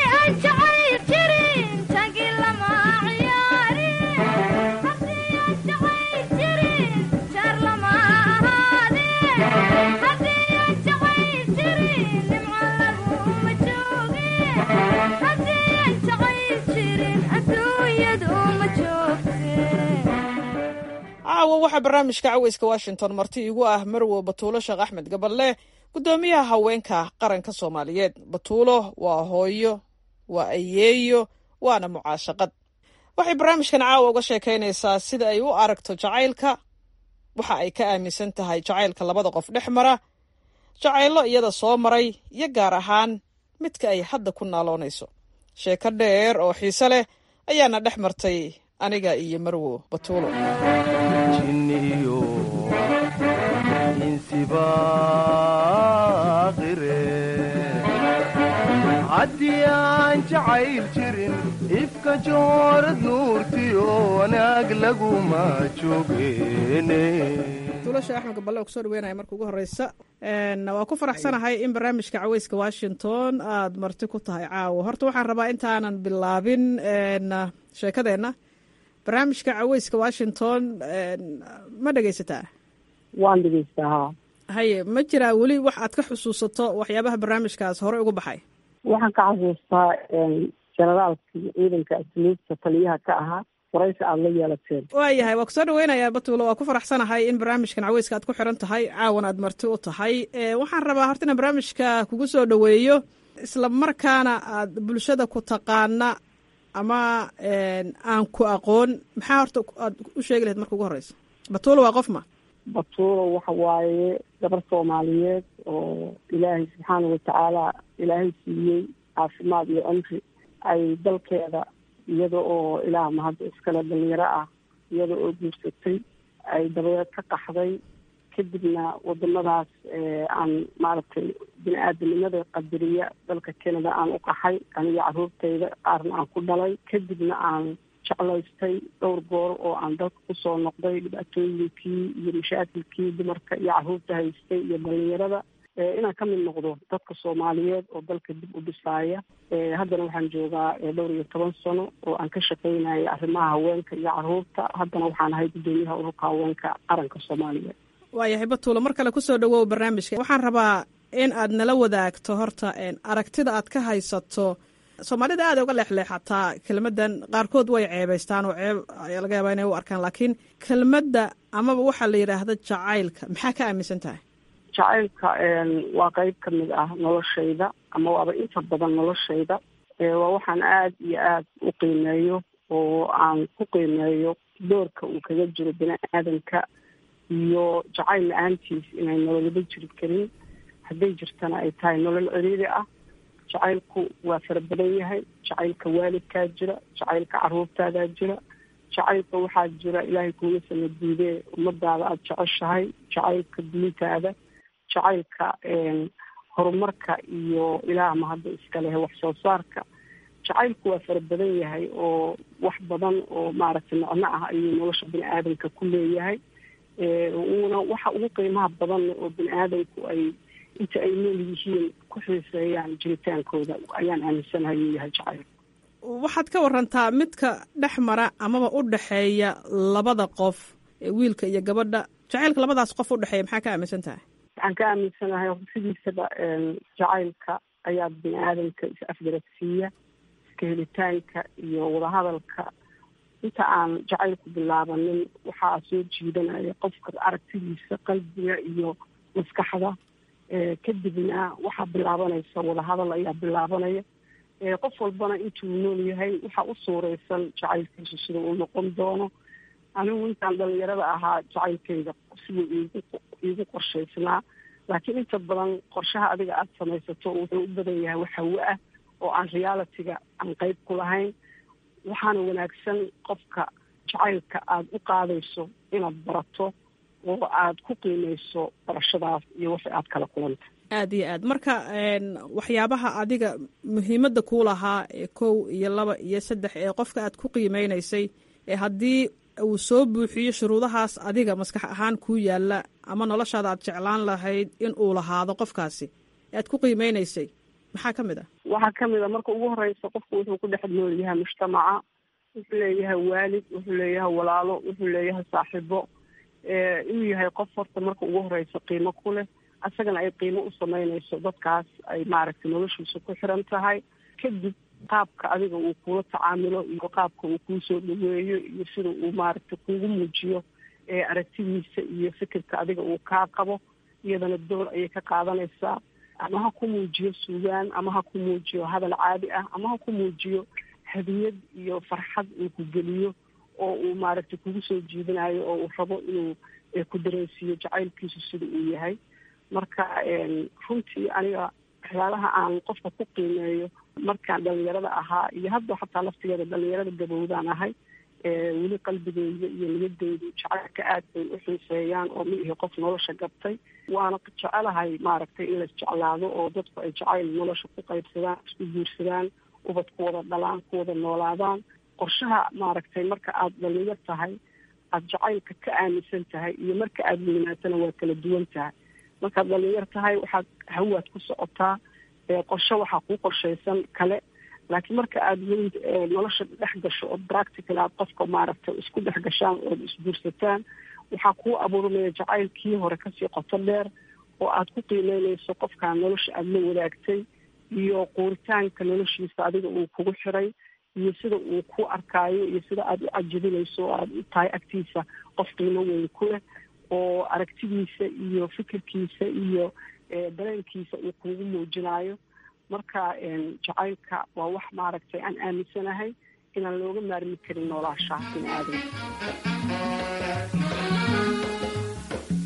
caawa waxaa barnaamijka caweyska washington marti igu ah marwo batuulo sheekh axmed gaballe guddoomiyaha haweenka qaranka soomaaliyeed batuulo waa hooyo waa ayeeyo waana mucaashaqad waxay barnaamijkan caawa uga sheekaynaysaa sida ay u aragto jacaylka waxa ay ka aaminsan tahay jacaylka labada qof dhex mara jacayllo iyada soo maray iyo gaar ahaan midka ay hadda ku naaloonayso sheeko dheer oo xiise leh ayaana dhex martay aniga iyo marwo batuulo jinniyo insibaaqire haddii aan jacayl jirin ifka joorad nuurtiyo wanaag laguma joogeene tuulasha axmed gaballe oo kusoo dhaweynaya marka ugu horeysa waa ku faraxsanahay in barnaamijka caweyska washington aada marti ku tahay caawo horta waxaan rabaa intaanan bilaabin sheekadeenna barnaamijka caweyska washington ma dhegaysataa waan dhegaystaa haa haye ma jiraa weli wax aad ka xusuusato waxyaabaha barnaamijkaas hore uga baxay waxaan ka xasuustaa generaalkii ciidanka asluubta taliyaha ka ahaa waraysi aada la yeelateen waayahay waa kusoo dhaweynayaa batuulo waa ku faraxsanahay in barnaamijkan caweyska aad ku xiran tahay caawan aad marti u tahay waxaan rabaa horta inaan barnaamijka kugu soo dhaweeyo isla markaana aad bulshada ku taqaana ama aan ku aqoon maxaa horta aad u sheegi lahayd marka ugu horeysa batuulo waa qof ma batuuro waxa waaye gabar soomaaliyeed oo ilaahay subxaana watacaala ilaahay siiyey caafimaad iyo cumri ay dalkeeda iyada oo ilaah mahadda iskale dhalinyaro ah iyada oo guursatay ay dabadeed ka qaxday kadibna wadamadaas aan maaragtay bini aadamnimada qadariya dalka canada aan u qaxay aniga caruurtayda qaarna aan ku dhalay kadibna aan jeclaystay dhowr goor oo aan dalka kusoo noqday dhibaatooyinkii iyo mashaakilkii dumarka iyo caruurta haystay iyo dhalinyarada inaan ka mid noqdo dadka soomaaliyeed oo dalka dib u dhisaaya haddana waxaan joogaa dhowr iyo toban sano oo aan ka shaqaynaya arrimaha haweenka iyo caruurta haddana waxaan ahay guddoomiyaha ururka haweenka qaranka soomaaliyeed waayahay batuulo mar kale kusoo dhawow barnaamijka waxaan rabaa in aad nala wadaagto horta aragtida aad ka haysato soomaalida aada uga leexleexataa kelmaddan qaarkood way ceebaystaan oo ceeb laga yaabaa inay u arkaan laakiin kelmadda amaba waxaa la yidhaahda jacaylka maxaa ka aaminsan tahay jacaylka waa qeyb ka mid ah noloshayda ama waaba inta badan noloshayda waa waxaan aada iyo aada u qiimeeyo oo aan ku qiimeeyo doorka uu kaga jiro bini aadanka iyo jacayl la-aantiis inay nololaba jiri karin hadday jirtana ay tahay nolol ciriiri ah jacaylku waa fara badan yahay jacaylka waalidkaa jira jacaylka caruurtaadaa jira jacaylka waxaa jira ilaahay kuuga sama diidee ummadaada aada jeceshahay jacaylka diintaada jacaylka horumarka iyo ilaah mahadda iska leh wax soo saarka jacaylku waa fara badan yahay oo wax badan oo maaragtay macno ah ayuu nolosha bini aadamka ku leeyahay uuna waxa ugu qiimaha badan oo bini aadamku ay inta ay nool yihiin ku xiiseeyaan jiritaankooda ayaan aaminsanahay inuu yahay jacayl waxaad ka warantaa midka dhex mara amaba u dhexeeya labada qof wiilka iyo gabadha jacaylka labadaas qof u dhexeeya maxaa ka aaminsan tahay waxaan ka aaminsanahay sidiisaba jacaylka ayaa bini aadamka is afgaragsiiya iska helitaanka iyo wadahadalka inta aan jacaylku bilaabanin waxaa soo jiidanaya qofka aragtidiisa qalbiga iyo maskaxda kadibna waxaa bilaabanaysa wadahadal ayaa bilaabanaya qof walbana intuu nool yahay waxaa u suureysan jacaylkiisu sida uu noqon doono anigu intaan dhalinyarada ahaa jacaylkayga siduu iigu iigu qorshaysnaa laakiin inta badan qorshaha adiga aada samaysato wuxuu u badan yahay wax hawo ah oo aan realitiga aan qeyb ku lahayn waxaana wanaagsan qofka jacaylka aada u qaadayso inaad barato oo aada ku qiimeyso barashadaas iyo wixii aada kala kulanta aada iyo aad marka waxyaabaha adiga muhiimadda kuu lahaa ee kow iyo laba iyo saddex ee qofka aad ku qiimeynaysay ee haddii uu soo buuxiyo shuruudahaas adiga maskax ahaan kuu yaalla ama noloshaada aad jeclaan lahayd in uu lahaado qofkaasi ee aad ku qiimeynaysay maxaa ka mid ah waxaa ka mid a marka ugu horeysa qofku wuxuu ku dhex nool yahay mujtamaca wuxuu leeyahay waalid wuxuu leeyahay walaalo wuxuu leeyahay saaxiibo inuu yahay qof horta marka ugu horeysa qiimo ku leh asagana ay qiimo u sameynayso dadkaas ay maaragtay noloshiisa ku xiran tahay kadib qaabka adiga uu kula tacaamilo iyo qaabka uu kuusoo dhaweeyo iyo sida uu maaragtay kuugu muujiyo aragtidiisa iyo fikirka adiga uu kaa qabo iyadana door ayay ka qaadanaysaa ama ha ku muujiyo suugaan ama ha ku muujiyo hadal caadi ah ama ha ku muujiyo hadiyad iyo farxad uu ku geliyo oo uu maaragtay kugu soo jiidanayo oo uu rabo inuu ku dareensiiyo jacaylkiisu sida uu yahay marka runtii aniga waxyaalaha aan qofka ku qiimeeyo markaan dhalinyarada ahaa iyo hadda xataa laftigeeda dhalinyarada gabowdaan ahay weli qalbigeyda iyo niyadeydu jacaylka aad bay u xiiseeyaan oo ma ihi qof nolosha gabtay waana jecelahay maaragtay in laisjeclaado oo dadku ay jacayl nolosha ku qaybsadaan isku guursadaan ubad ku wada dhalaan ku wada noolaadaan qorshaha maaragtay marka aada dhalinyar tahay aada jacaylka ka aaminsan tahay iyo marka aada weynaatana waa kala duwan tahay markaad dhalinyar tahay waxaad hawaad ku socotaa qorshe waxaa kuu qorshaysan kale laakiin marka aada weyn nolosha dhex gasho oo practical aad qofka maaragtay isku dhex gashaan ood isguursataan waxaa kuu abuurmaya jacaylkii hore kasii qoto dheer oo aad ku qiimeynayso qofkaa nolosha aada la wadaagtay iyo quuritaanka noloshiisa adiga uu kugu xiray iyo sida uu ku arkaayo iyo sida aada u cajabinayso oo aada u tahay agtiisa qof qiimo weyn ku leh oo aragtidiisa iyo fikirkiisa iyo dareenkiisa uu kuugu muujinayo marka jacaylka waa wax maaragtay aan aaminsanahay inaan looga maarmi karin noolaashaha bini aadamka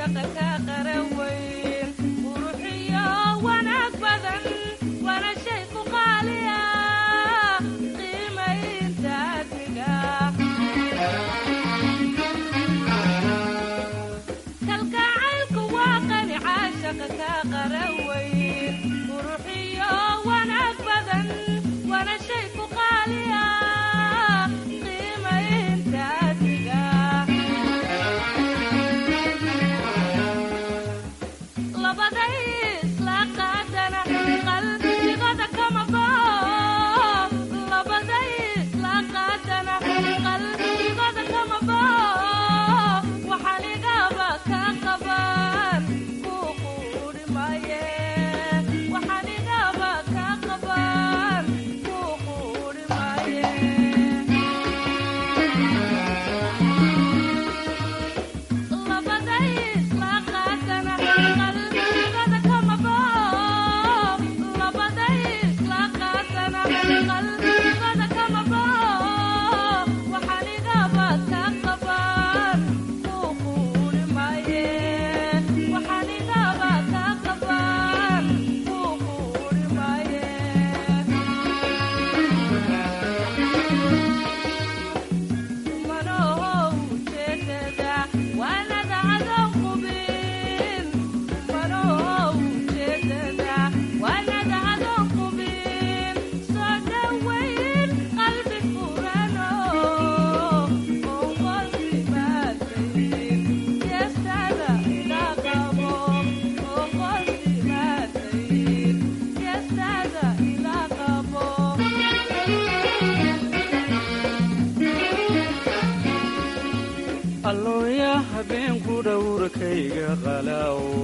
allooya habeenku dhowrkayga qalaawo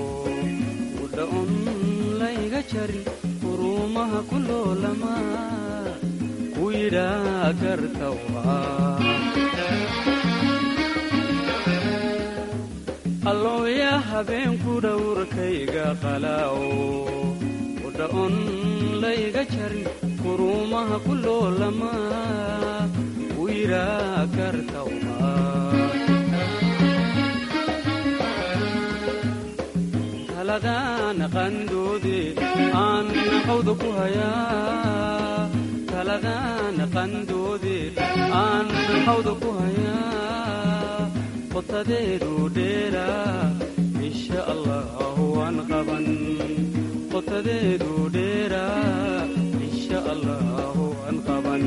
udhaon layga jarin uruumaha ku loolama ku yidhaa gartawa allooya habeenku dhowrkayga qalaawo udhaon layga jarin uruumaha ku loolama ku yidhaa gartawa taladaan qandoode aan hawda ku hayaa taladaan qandoode aan hawda ku hayaa qotadeedu dheeraa insha allah waan qaban qotadeedu dheeraa insha allah waan qaban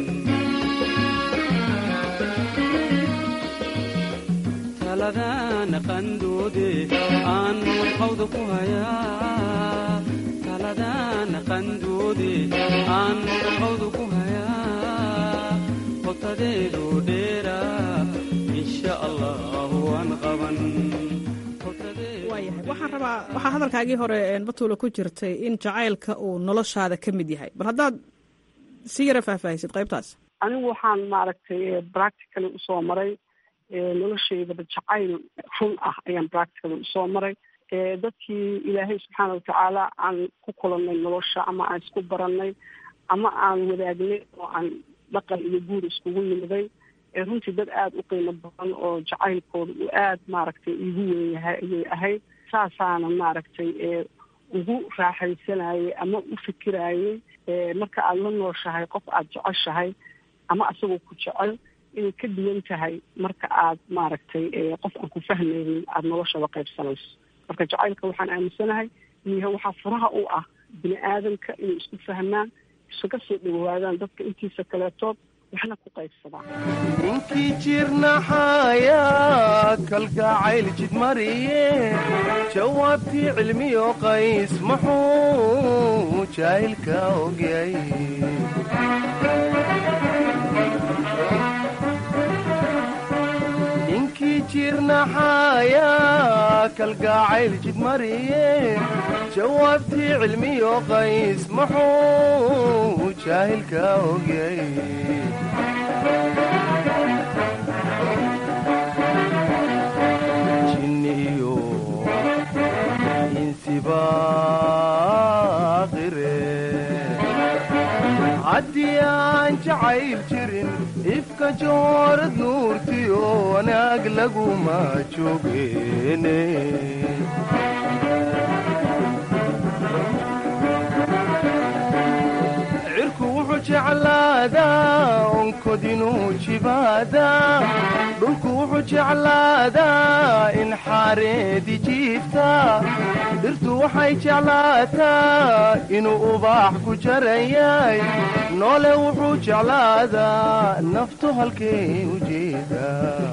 taladaan qandoode aan hawda ku hayaa taladaan qandoode aan hawda ku hayaa qotadeedu dheeraa insha allah waan qaban waayahay waxaan rabaa waxaa hadalkaagii hore batuula ku jirtay in jacaylka uu noloshaada ka mid yahay bal haddaad si yara faahfaahisid qaybtaas anigu waxaan maaragtay practically usoo maray noloshaydaba jacayl run ah ayaan practically usoo maray dadkii ilaahay subxaana watacaala aan ku kulannay nolosha ama aan isku baranay ama aan wadaagnay oo aan dhaqan iyo guur iskugu nimiday runtii dad aada u qiimo badan oo jacaylkooda uu aada maaragtay iigu weyn yahay ayay ahayd saasaana maaragtay ugu raaxaysanayay ama u fikirayay marka aada la nooshahay qof aada jeceshahay ama asagoo ku jecel inay ka duwan tahay marka aad maaragtay qof aan ku fahmaynin aada noloshaba qaybsanayso marka jacaylka waxaan aaminsanahay inuu yahay waxaa furaha u ah bini aadamka inay isku fahmaan isaga soo dhawaadaan dadka intiisa kaleetood waxna ku qaybsadaan ninkii jirnaxayaa kalgacayl jidmariye jawaabtii cilmiyo qays muxuu jaahilka ogyay ninkii jirnaxayaa kalgacayl jidmariye jawaabtii cilmiyo qays muxuu jaahilka ogyay jinniyo insibaaqire haddii aan jacayl jirin ifka joorad nuurtiyo wanaag laguma joogeene cirku wuxuu jeclaadaa onkod inuu jibaadaa dhulku wuxuu jeclaadaa in xaareedi jiifta dhirtu waxay jeclaataa inuu ubaax ku jaran yahay noole wuxuu jeclaadaa naftu halkay u jeedaa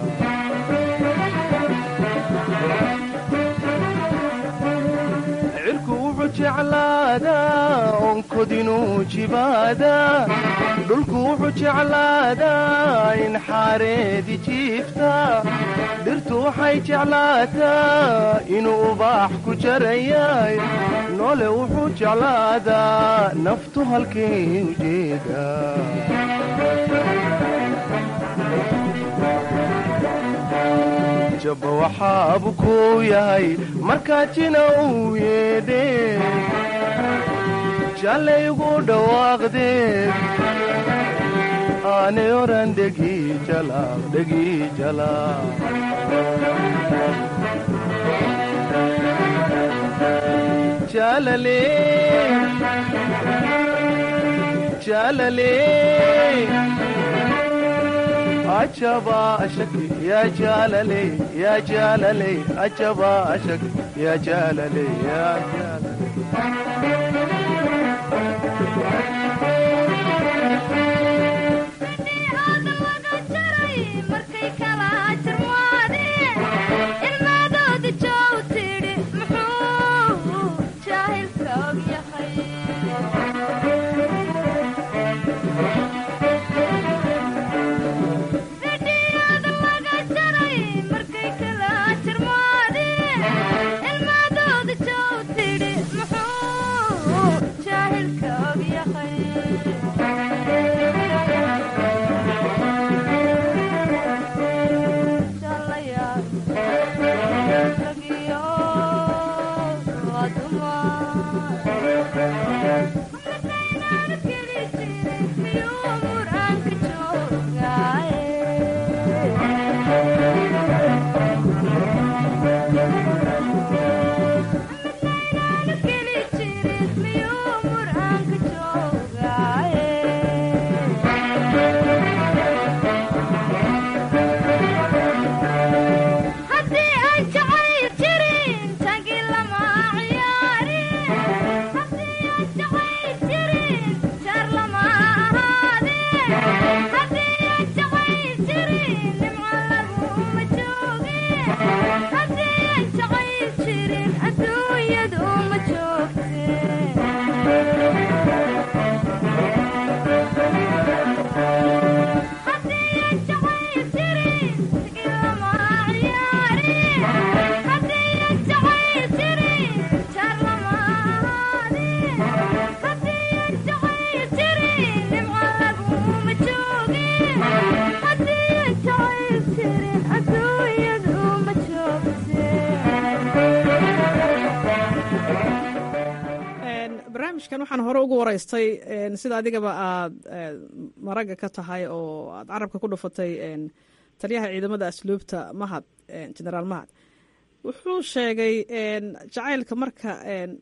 cirku wuxuu jeclaadaa onkod inuu jibaadaa dhulku wuxuu jeclaadaa in xaareedi jiifta dhirtu waxay jeclaataa inuu ubaax ku jaran yahay noole wuxuu jeclaadaa naftu halkay u jeedaa jabba waxaabu kuu yahay markaa jina uu yeedhe jallaygu dhawaaqdee aanay oran dhegi jalaaq dhegi jalaaq jalale jalale ajaba ashak ya jalale ya jalale ajaba ashak ya jalale ya jalale barnaamijkan waxaan hore ugu waraystay sida adigaba aad maragga ka tahay oo aad carabka ku dhufatay taliyaha ciidamada asluubta mahad genaraal mahad wuxuu sheegay jacaylka marka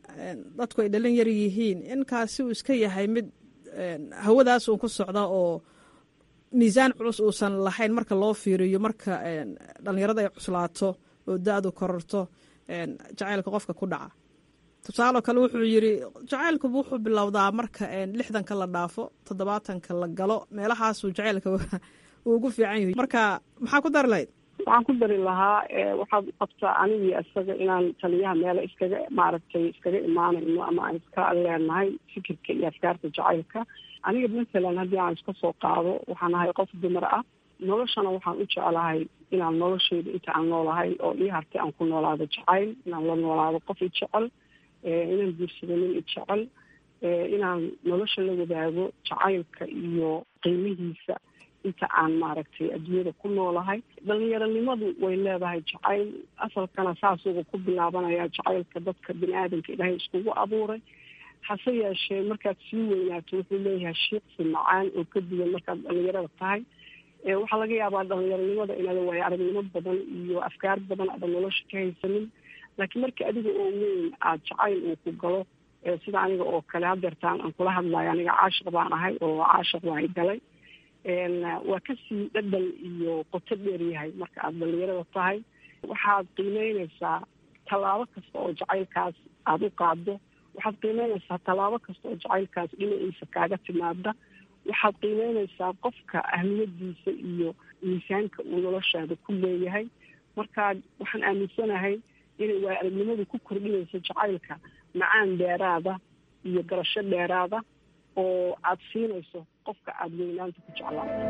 dadku ay dhalin yar yihiin inkaasi uu iska yahay mid hawadaas uun ku socda oo miisaan culus uusan lahayn marka loo fiiriyo marka dhallinyarada ay cuslaato oo da-du kororto jacaylka qofka ku dhaca tusaaloo kale wuxuu yidri jacaylkuba wuxuu bilowdaa marka lixdanka la dhaafo toddobaatanka la galo meelahaasuu jacaylka uu ugu fiican yahay marka maxaa ku dari lahayd waxaan ku dari lahaa waxaad qabtaa anigii isaga inaan taliyaha meelo iskaga maaragtay iskaga imaanayno ama aan iska leenahay fikirka iyo afkaarta jacaylka aniga mathalan haddii aan iska soo qaado waxaan ahay qof dumar ah noloshana waxaan u jeclahay inaan nolosheyda inta aan noolahay oo ii hartay aan ku noolaado jacayl inaan la noolaado qof i jecel inaan guursado nin i jecel inaan nolosha la wadaago jacaylka iyo qiimihiisa inta aan maaragtay adduunyada ku noolahay dhalinyaronimadu way leedahay jacayl asalkana saasuga ku bilaabanaya jacaylka dadka bini aadamka ilaahay iskugu abuuray hase yeeshee markaad sii weynaato wuxuu leeyahay shiiqsi macaan oo ka duwan markaad dhalinyarada tahay waxaa laga yaabaa dhalinyaronimada inaada waayo aragnimo badan iyo afkaar badan aadan nolosha ka haysanin laakiin markii adiga oo weyn aada jacayl uu ku galo sida aniga oo kale hadeertaan aan kula hadlayo aniga caashiq baan ahay oo caashiq waa galay waa kasii dhadhan iyo qoto dheer yahay marka aada dhalinyarada tahay waxaad qiimeyneysaa tallaabo kasta oo jacaylkaas aada u qaado waxaad qiimeyneysaa tallaabo kasta oo jacaylkaas dhinaciisa kaaga timaada waxaad qiimeyneysaa qofka ahmiyadiisa iyo miisaanka uu noloshaada ku leeyahay marka waxaan aaminsanahay inay waa aragnimadu ku kordhinayso jacaylka macaan dheeraada iyo garasho dheeraada oo aada siinayso qofka aada weynaanta ku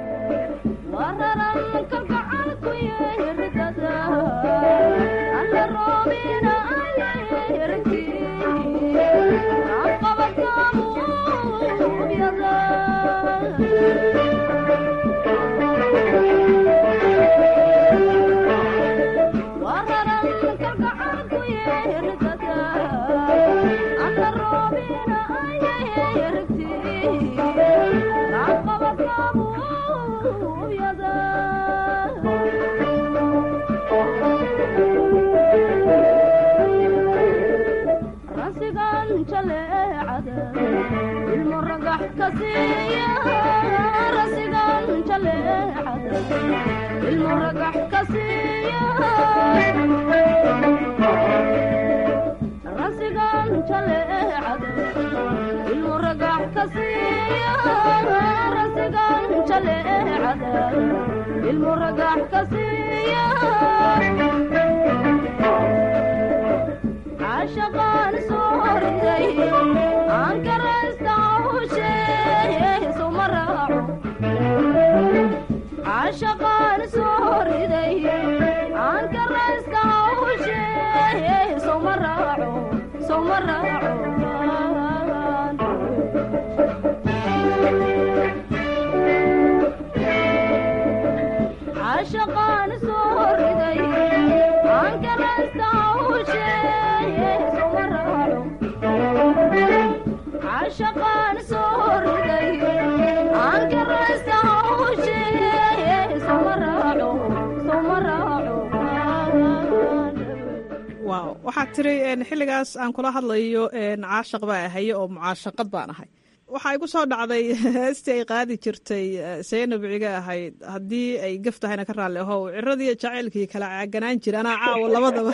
waxaad tiri xilligaas aan kula hadlayo caashaq baa ahaye oo mucaashaqad baan ahay waxaa igu soo dhacday heestii ay qaadi jirtay saynab ciga ahayd haddii ay gaf tahayna ka raalli ahow ciradii jacaylkii kala caaganaan jira anaa caawo labadaba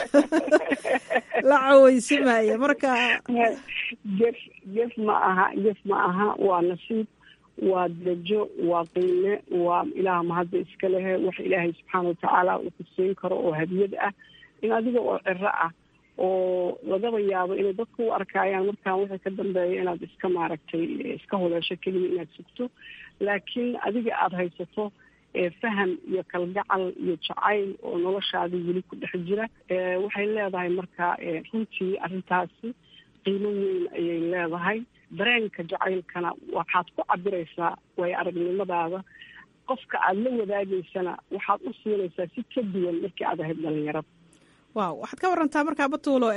la caweysimaya marka gef gef ma aha gef ma aha waa nasiib waa darajo waa qiime waa ilaah mahadda iska lehe wax ilaahay subxaana watacaala uu ku siin karo oo hadiyad ah in adiga oo ciro ah oo lagaba yaabo inay dadku u arkaayaan markaan wixii ka dambeeya inaad iska maaragtay iska huleesho keliya inaad sugto laakiin adiga aada haysato faham iyo kalgacal iyo jacayl oo noloshaadii weli ku dhex jira waxay leedahay marka runtii arrintaasi qiimo weyn ayay leedahay dareenka jacaylkana waxaad ku cabiraysaa waayo aragnimadaada qofka aada la wadaagaysana waxaad u siinaysaa si ka duwan markii aad ahayd dhalinyarada waaw waxaad ka warantaa markaa batuulo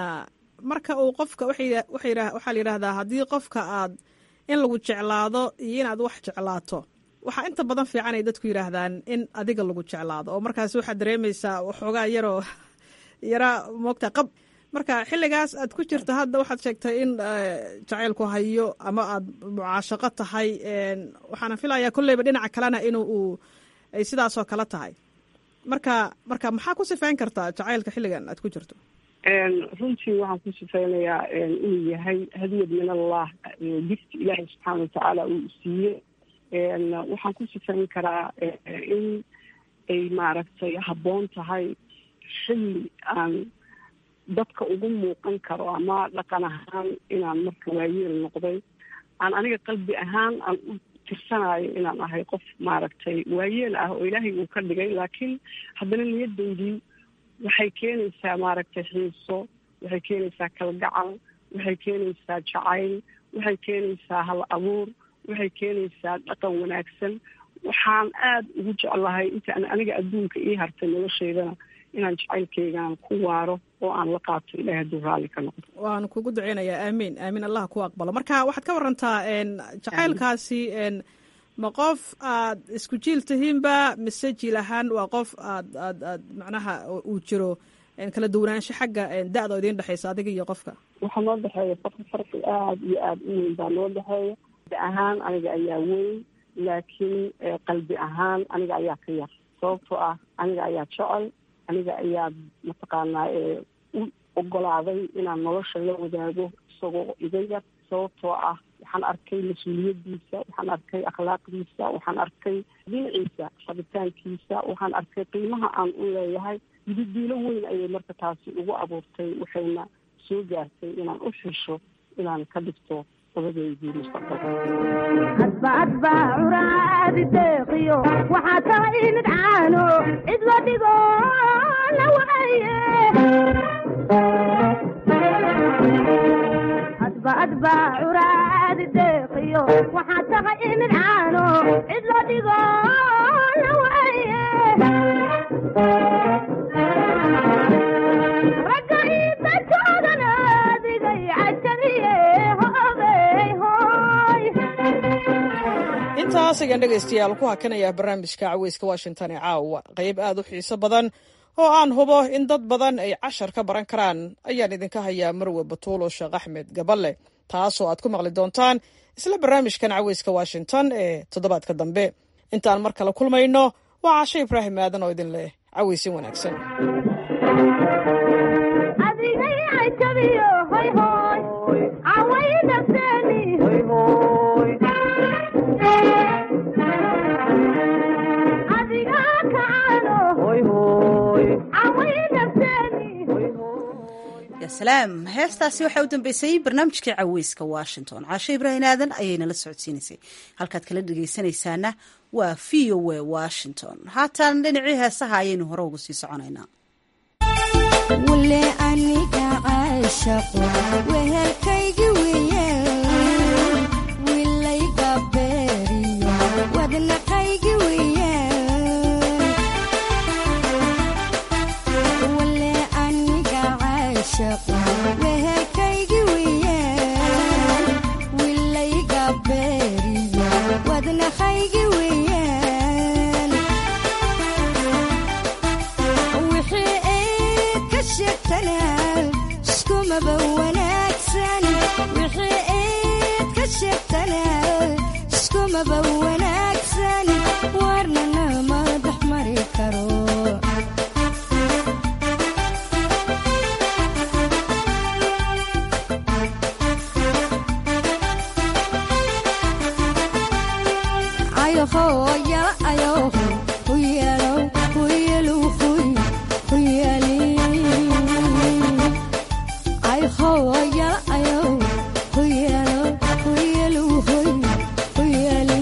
marka uu qofka waxaa la yidhaahdaa haddii qofka aad in lagu jeclaado iyo inaad wax jeclaato waxaa inta badan fiican ay dadku yidhaahdaan in adiga lagu jeclaado oo markaas waxaad dareemaysaa waxoogaa yaroo yaraa moogta qab marka xilligaas aad ku jirta hadda waxaad sheegtay in jacaylku hayo ama aad mucaashaqo tahay waxaana filayaa kolleyba dhinaca kalena in uu ay sidaasoo kale tahay marka marka maxaa ku sifeyn kartaa jacaylka xilligan aad ku jirto runtii waxaan ku sifeynayaa inuu yahay hadiyad min allah gifti ilaahay subxaana watacaala uu siiyey waxaan ku sifeyn karaa in ay maaragtay habboon tahay xilli aan dadka ugu muuqan karo ama dhaqan ahaan inaan marka waayeel noqday aan aniga qalbi ahaan aan u tirsanayo inaan ahay qof maaragtay waayeel ah oo ilaahay uu ka dhigay laakiin haddana niyadaydii waxay keenaysaa maaragtay xiiso waxay keenaysaa kalgacal waxay keenaysaa jacayl waxay keenaysaa hal abuur waxay keenaysaa dhaqan wanaagsan waxaan aada ugu jeclahay intaan aniga adduunka ii hartay noloshaydana inaan jacaylkaygaan ku waaro oo aan la qaato ilahay hadduu raalli ka noqdo waan kugu duceynayaa aamiin aamiin allah ku aqbalo marka waxaad ka warantaa jacaylkaasi ma qof aad isku jiil tihiinba mise jiil ahaan waa qof aad aad aad macnaha uu jiro kala duwanaansho xagga da-da oo idiin dhexaysa adiga iyo qofka waxaa noo dhexeeya farqi farqi aada iyo aada u weyn baa noo dhexeeya da ahaan aniga ayaa weyn laakiin qalbi ahaan aniga ayaa ka yar sababtoo ah aniga ayaa jecel aniga ayaa mataqaanaa u ogolaaday inaan nolosha la wadaago isagoo iga yar sababtoo ah waxaan arkay mas-uuliyadiisa waxaan arkay akhlaaqdiisa waxaan arkay dhinaciisa rabitaankiisa waxaan arkay qiimaha aan u leeyahay dididiilo weyn ayay marka taasi ugu abuurtay waxayna soo gaartay inaan u xisho inaan ka dhigto dabadeydii adba adba curaadi deeqiyo waxaa tahay mid caano cid la dhigo la waaye adba adba curaadi deeqiyo waxaa tahay mid caano cid la dhigo la waaye ragga iidankoodan adigay cajabiye hoogay hooy intaas ayaan dhegaystayaal ku hakanayaa barnaamijka caweyska washington ee caawa qayb aada u xiiso badan oo aan hubo in dad badan ay cashar ka baran karaan ayaan idinka hayaa marwe batuulo sheekh axmed gaballe taasoo aad ku maqli doontaan isla barnaamijkan caweyska washington ee toddobaadka dambe intaan mar kale kulmayno waa cashe ibraahim aadan oo idin leh caweysin wanaagsan adigay cajabiyo hoy hooy caway nafteeni adiga kacaano caway nafteeni ya salaam heestaasi waxaa u dambeysay barnaamijkii caweyska washington caashe ibraahim aadan ayayna la socodsiinaysay halkaad kala dhegeysanaysaana waa v o a washington haatan dhinacii heesaha ayaynu hore uga sii soconaynaa wule aniga caashaqo wehelkaygi weeyaan wilayga beeriyo wadnaqaygi weeyaan wule aniga caashaqo wehelkaygi weeyaan wilayga beeriyo wadnaqaygi weeyaan wixii eed ka sheegtanaa iskumaba wanaagsan wixii eed ka sheegtanaa iskumaba wanaagsan warnana madax mari karo ayoho yala ayoho huyalo huyalu huy huyali ayoho yala ayoho huyalo huyalu huy huyali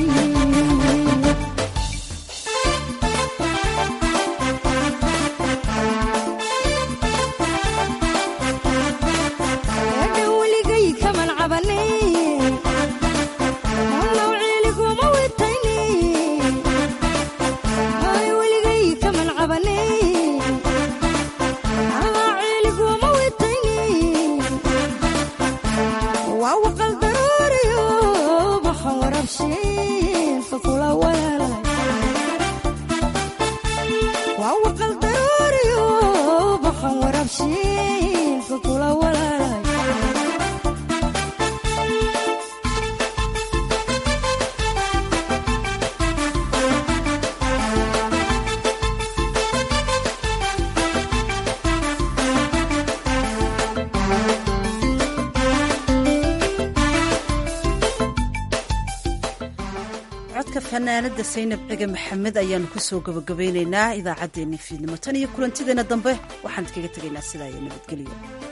eedha weligay kaman cabanin nawciiliguma witayni ay weligay kaman cabanin nawciiliguma witayni waa waqal daruuriyo baxan warabshiin fakula walaalay waa waqal daruuriyo baxan warabshiin fakula walaalay codka fanaanada saynab cige maxamed ayaanu kusoo gabagabeyneynaa idaacaddeenii fiidnimo tan iyo kulantideena dambe waxaan kaga tegaynaa sidaa iyo nabadgelyo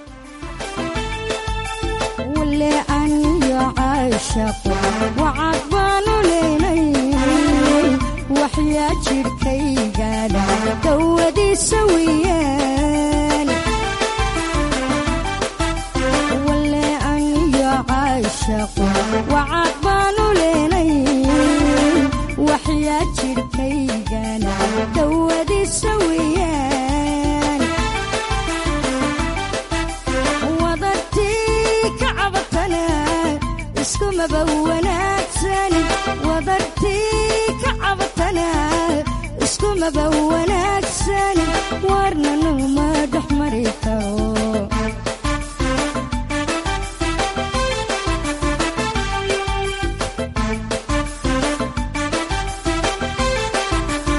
wule aniyo caashaqo wacad baanu leynay waxyaa jidhkaygana dawadiisa weeyaan wale aniyo caashaqo wacad baanu leynay waxyaa jidhkaygana dawadiisa weeyaan wadartii ka cabatana iskumaba wanaagsan wadartii kamaba wanaagsan warna numa dhex mari karo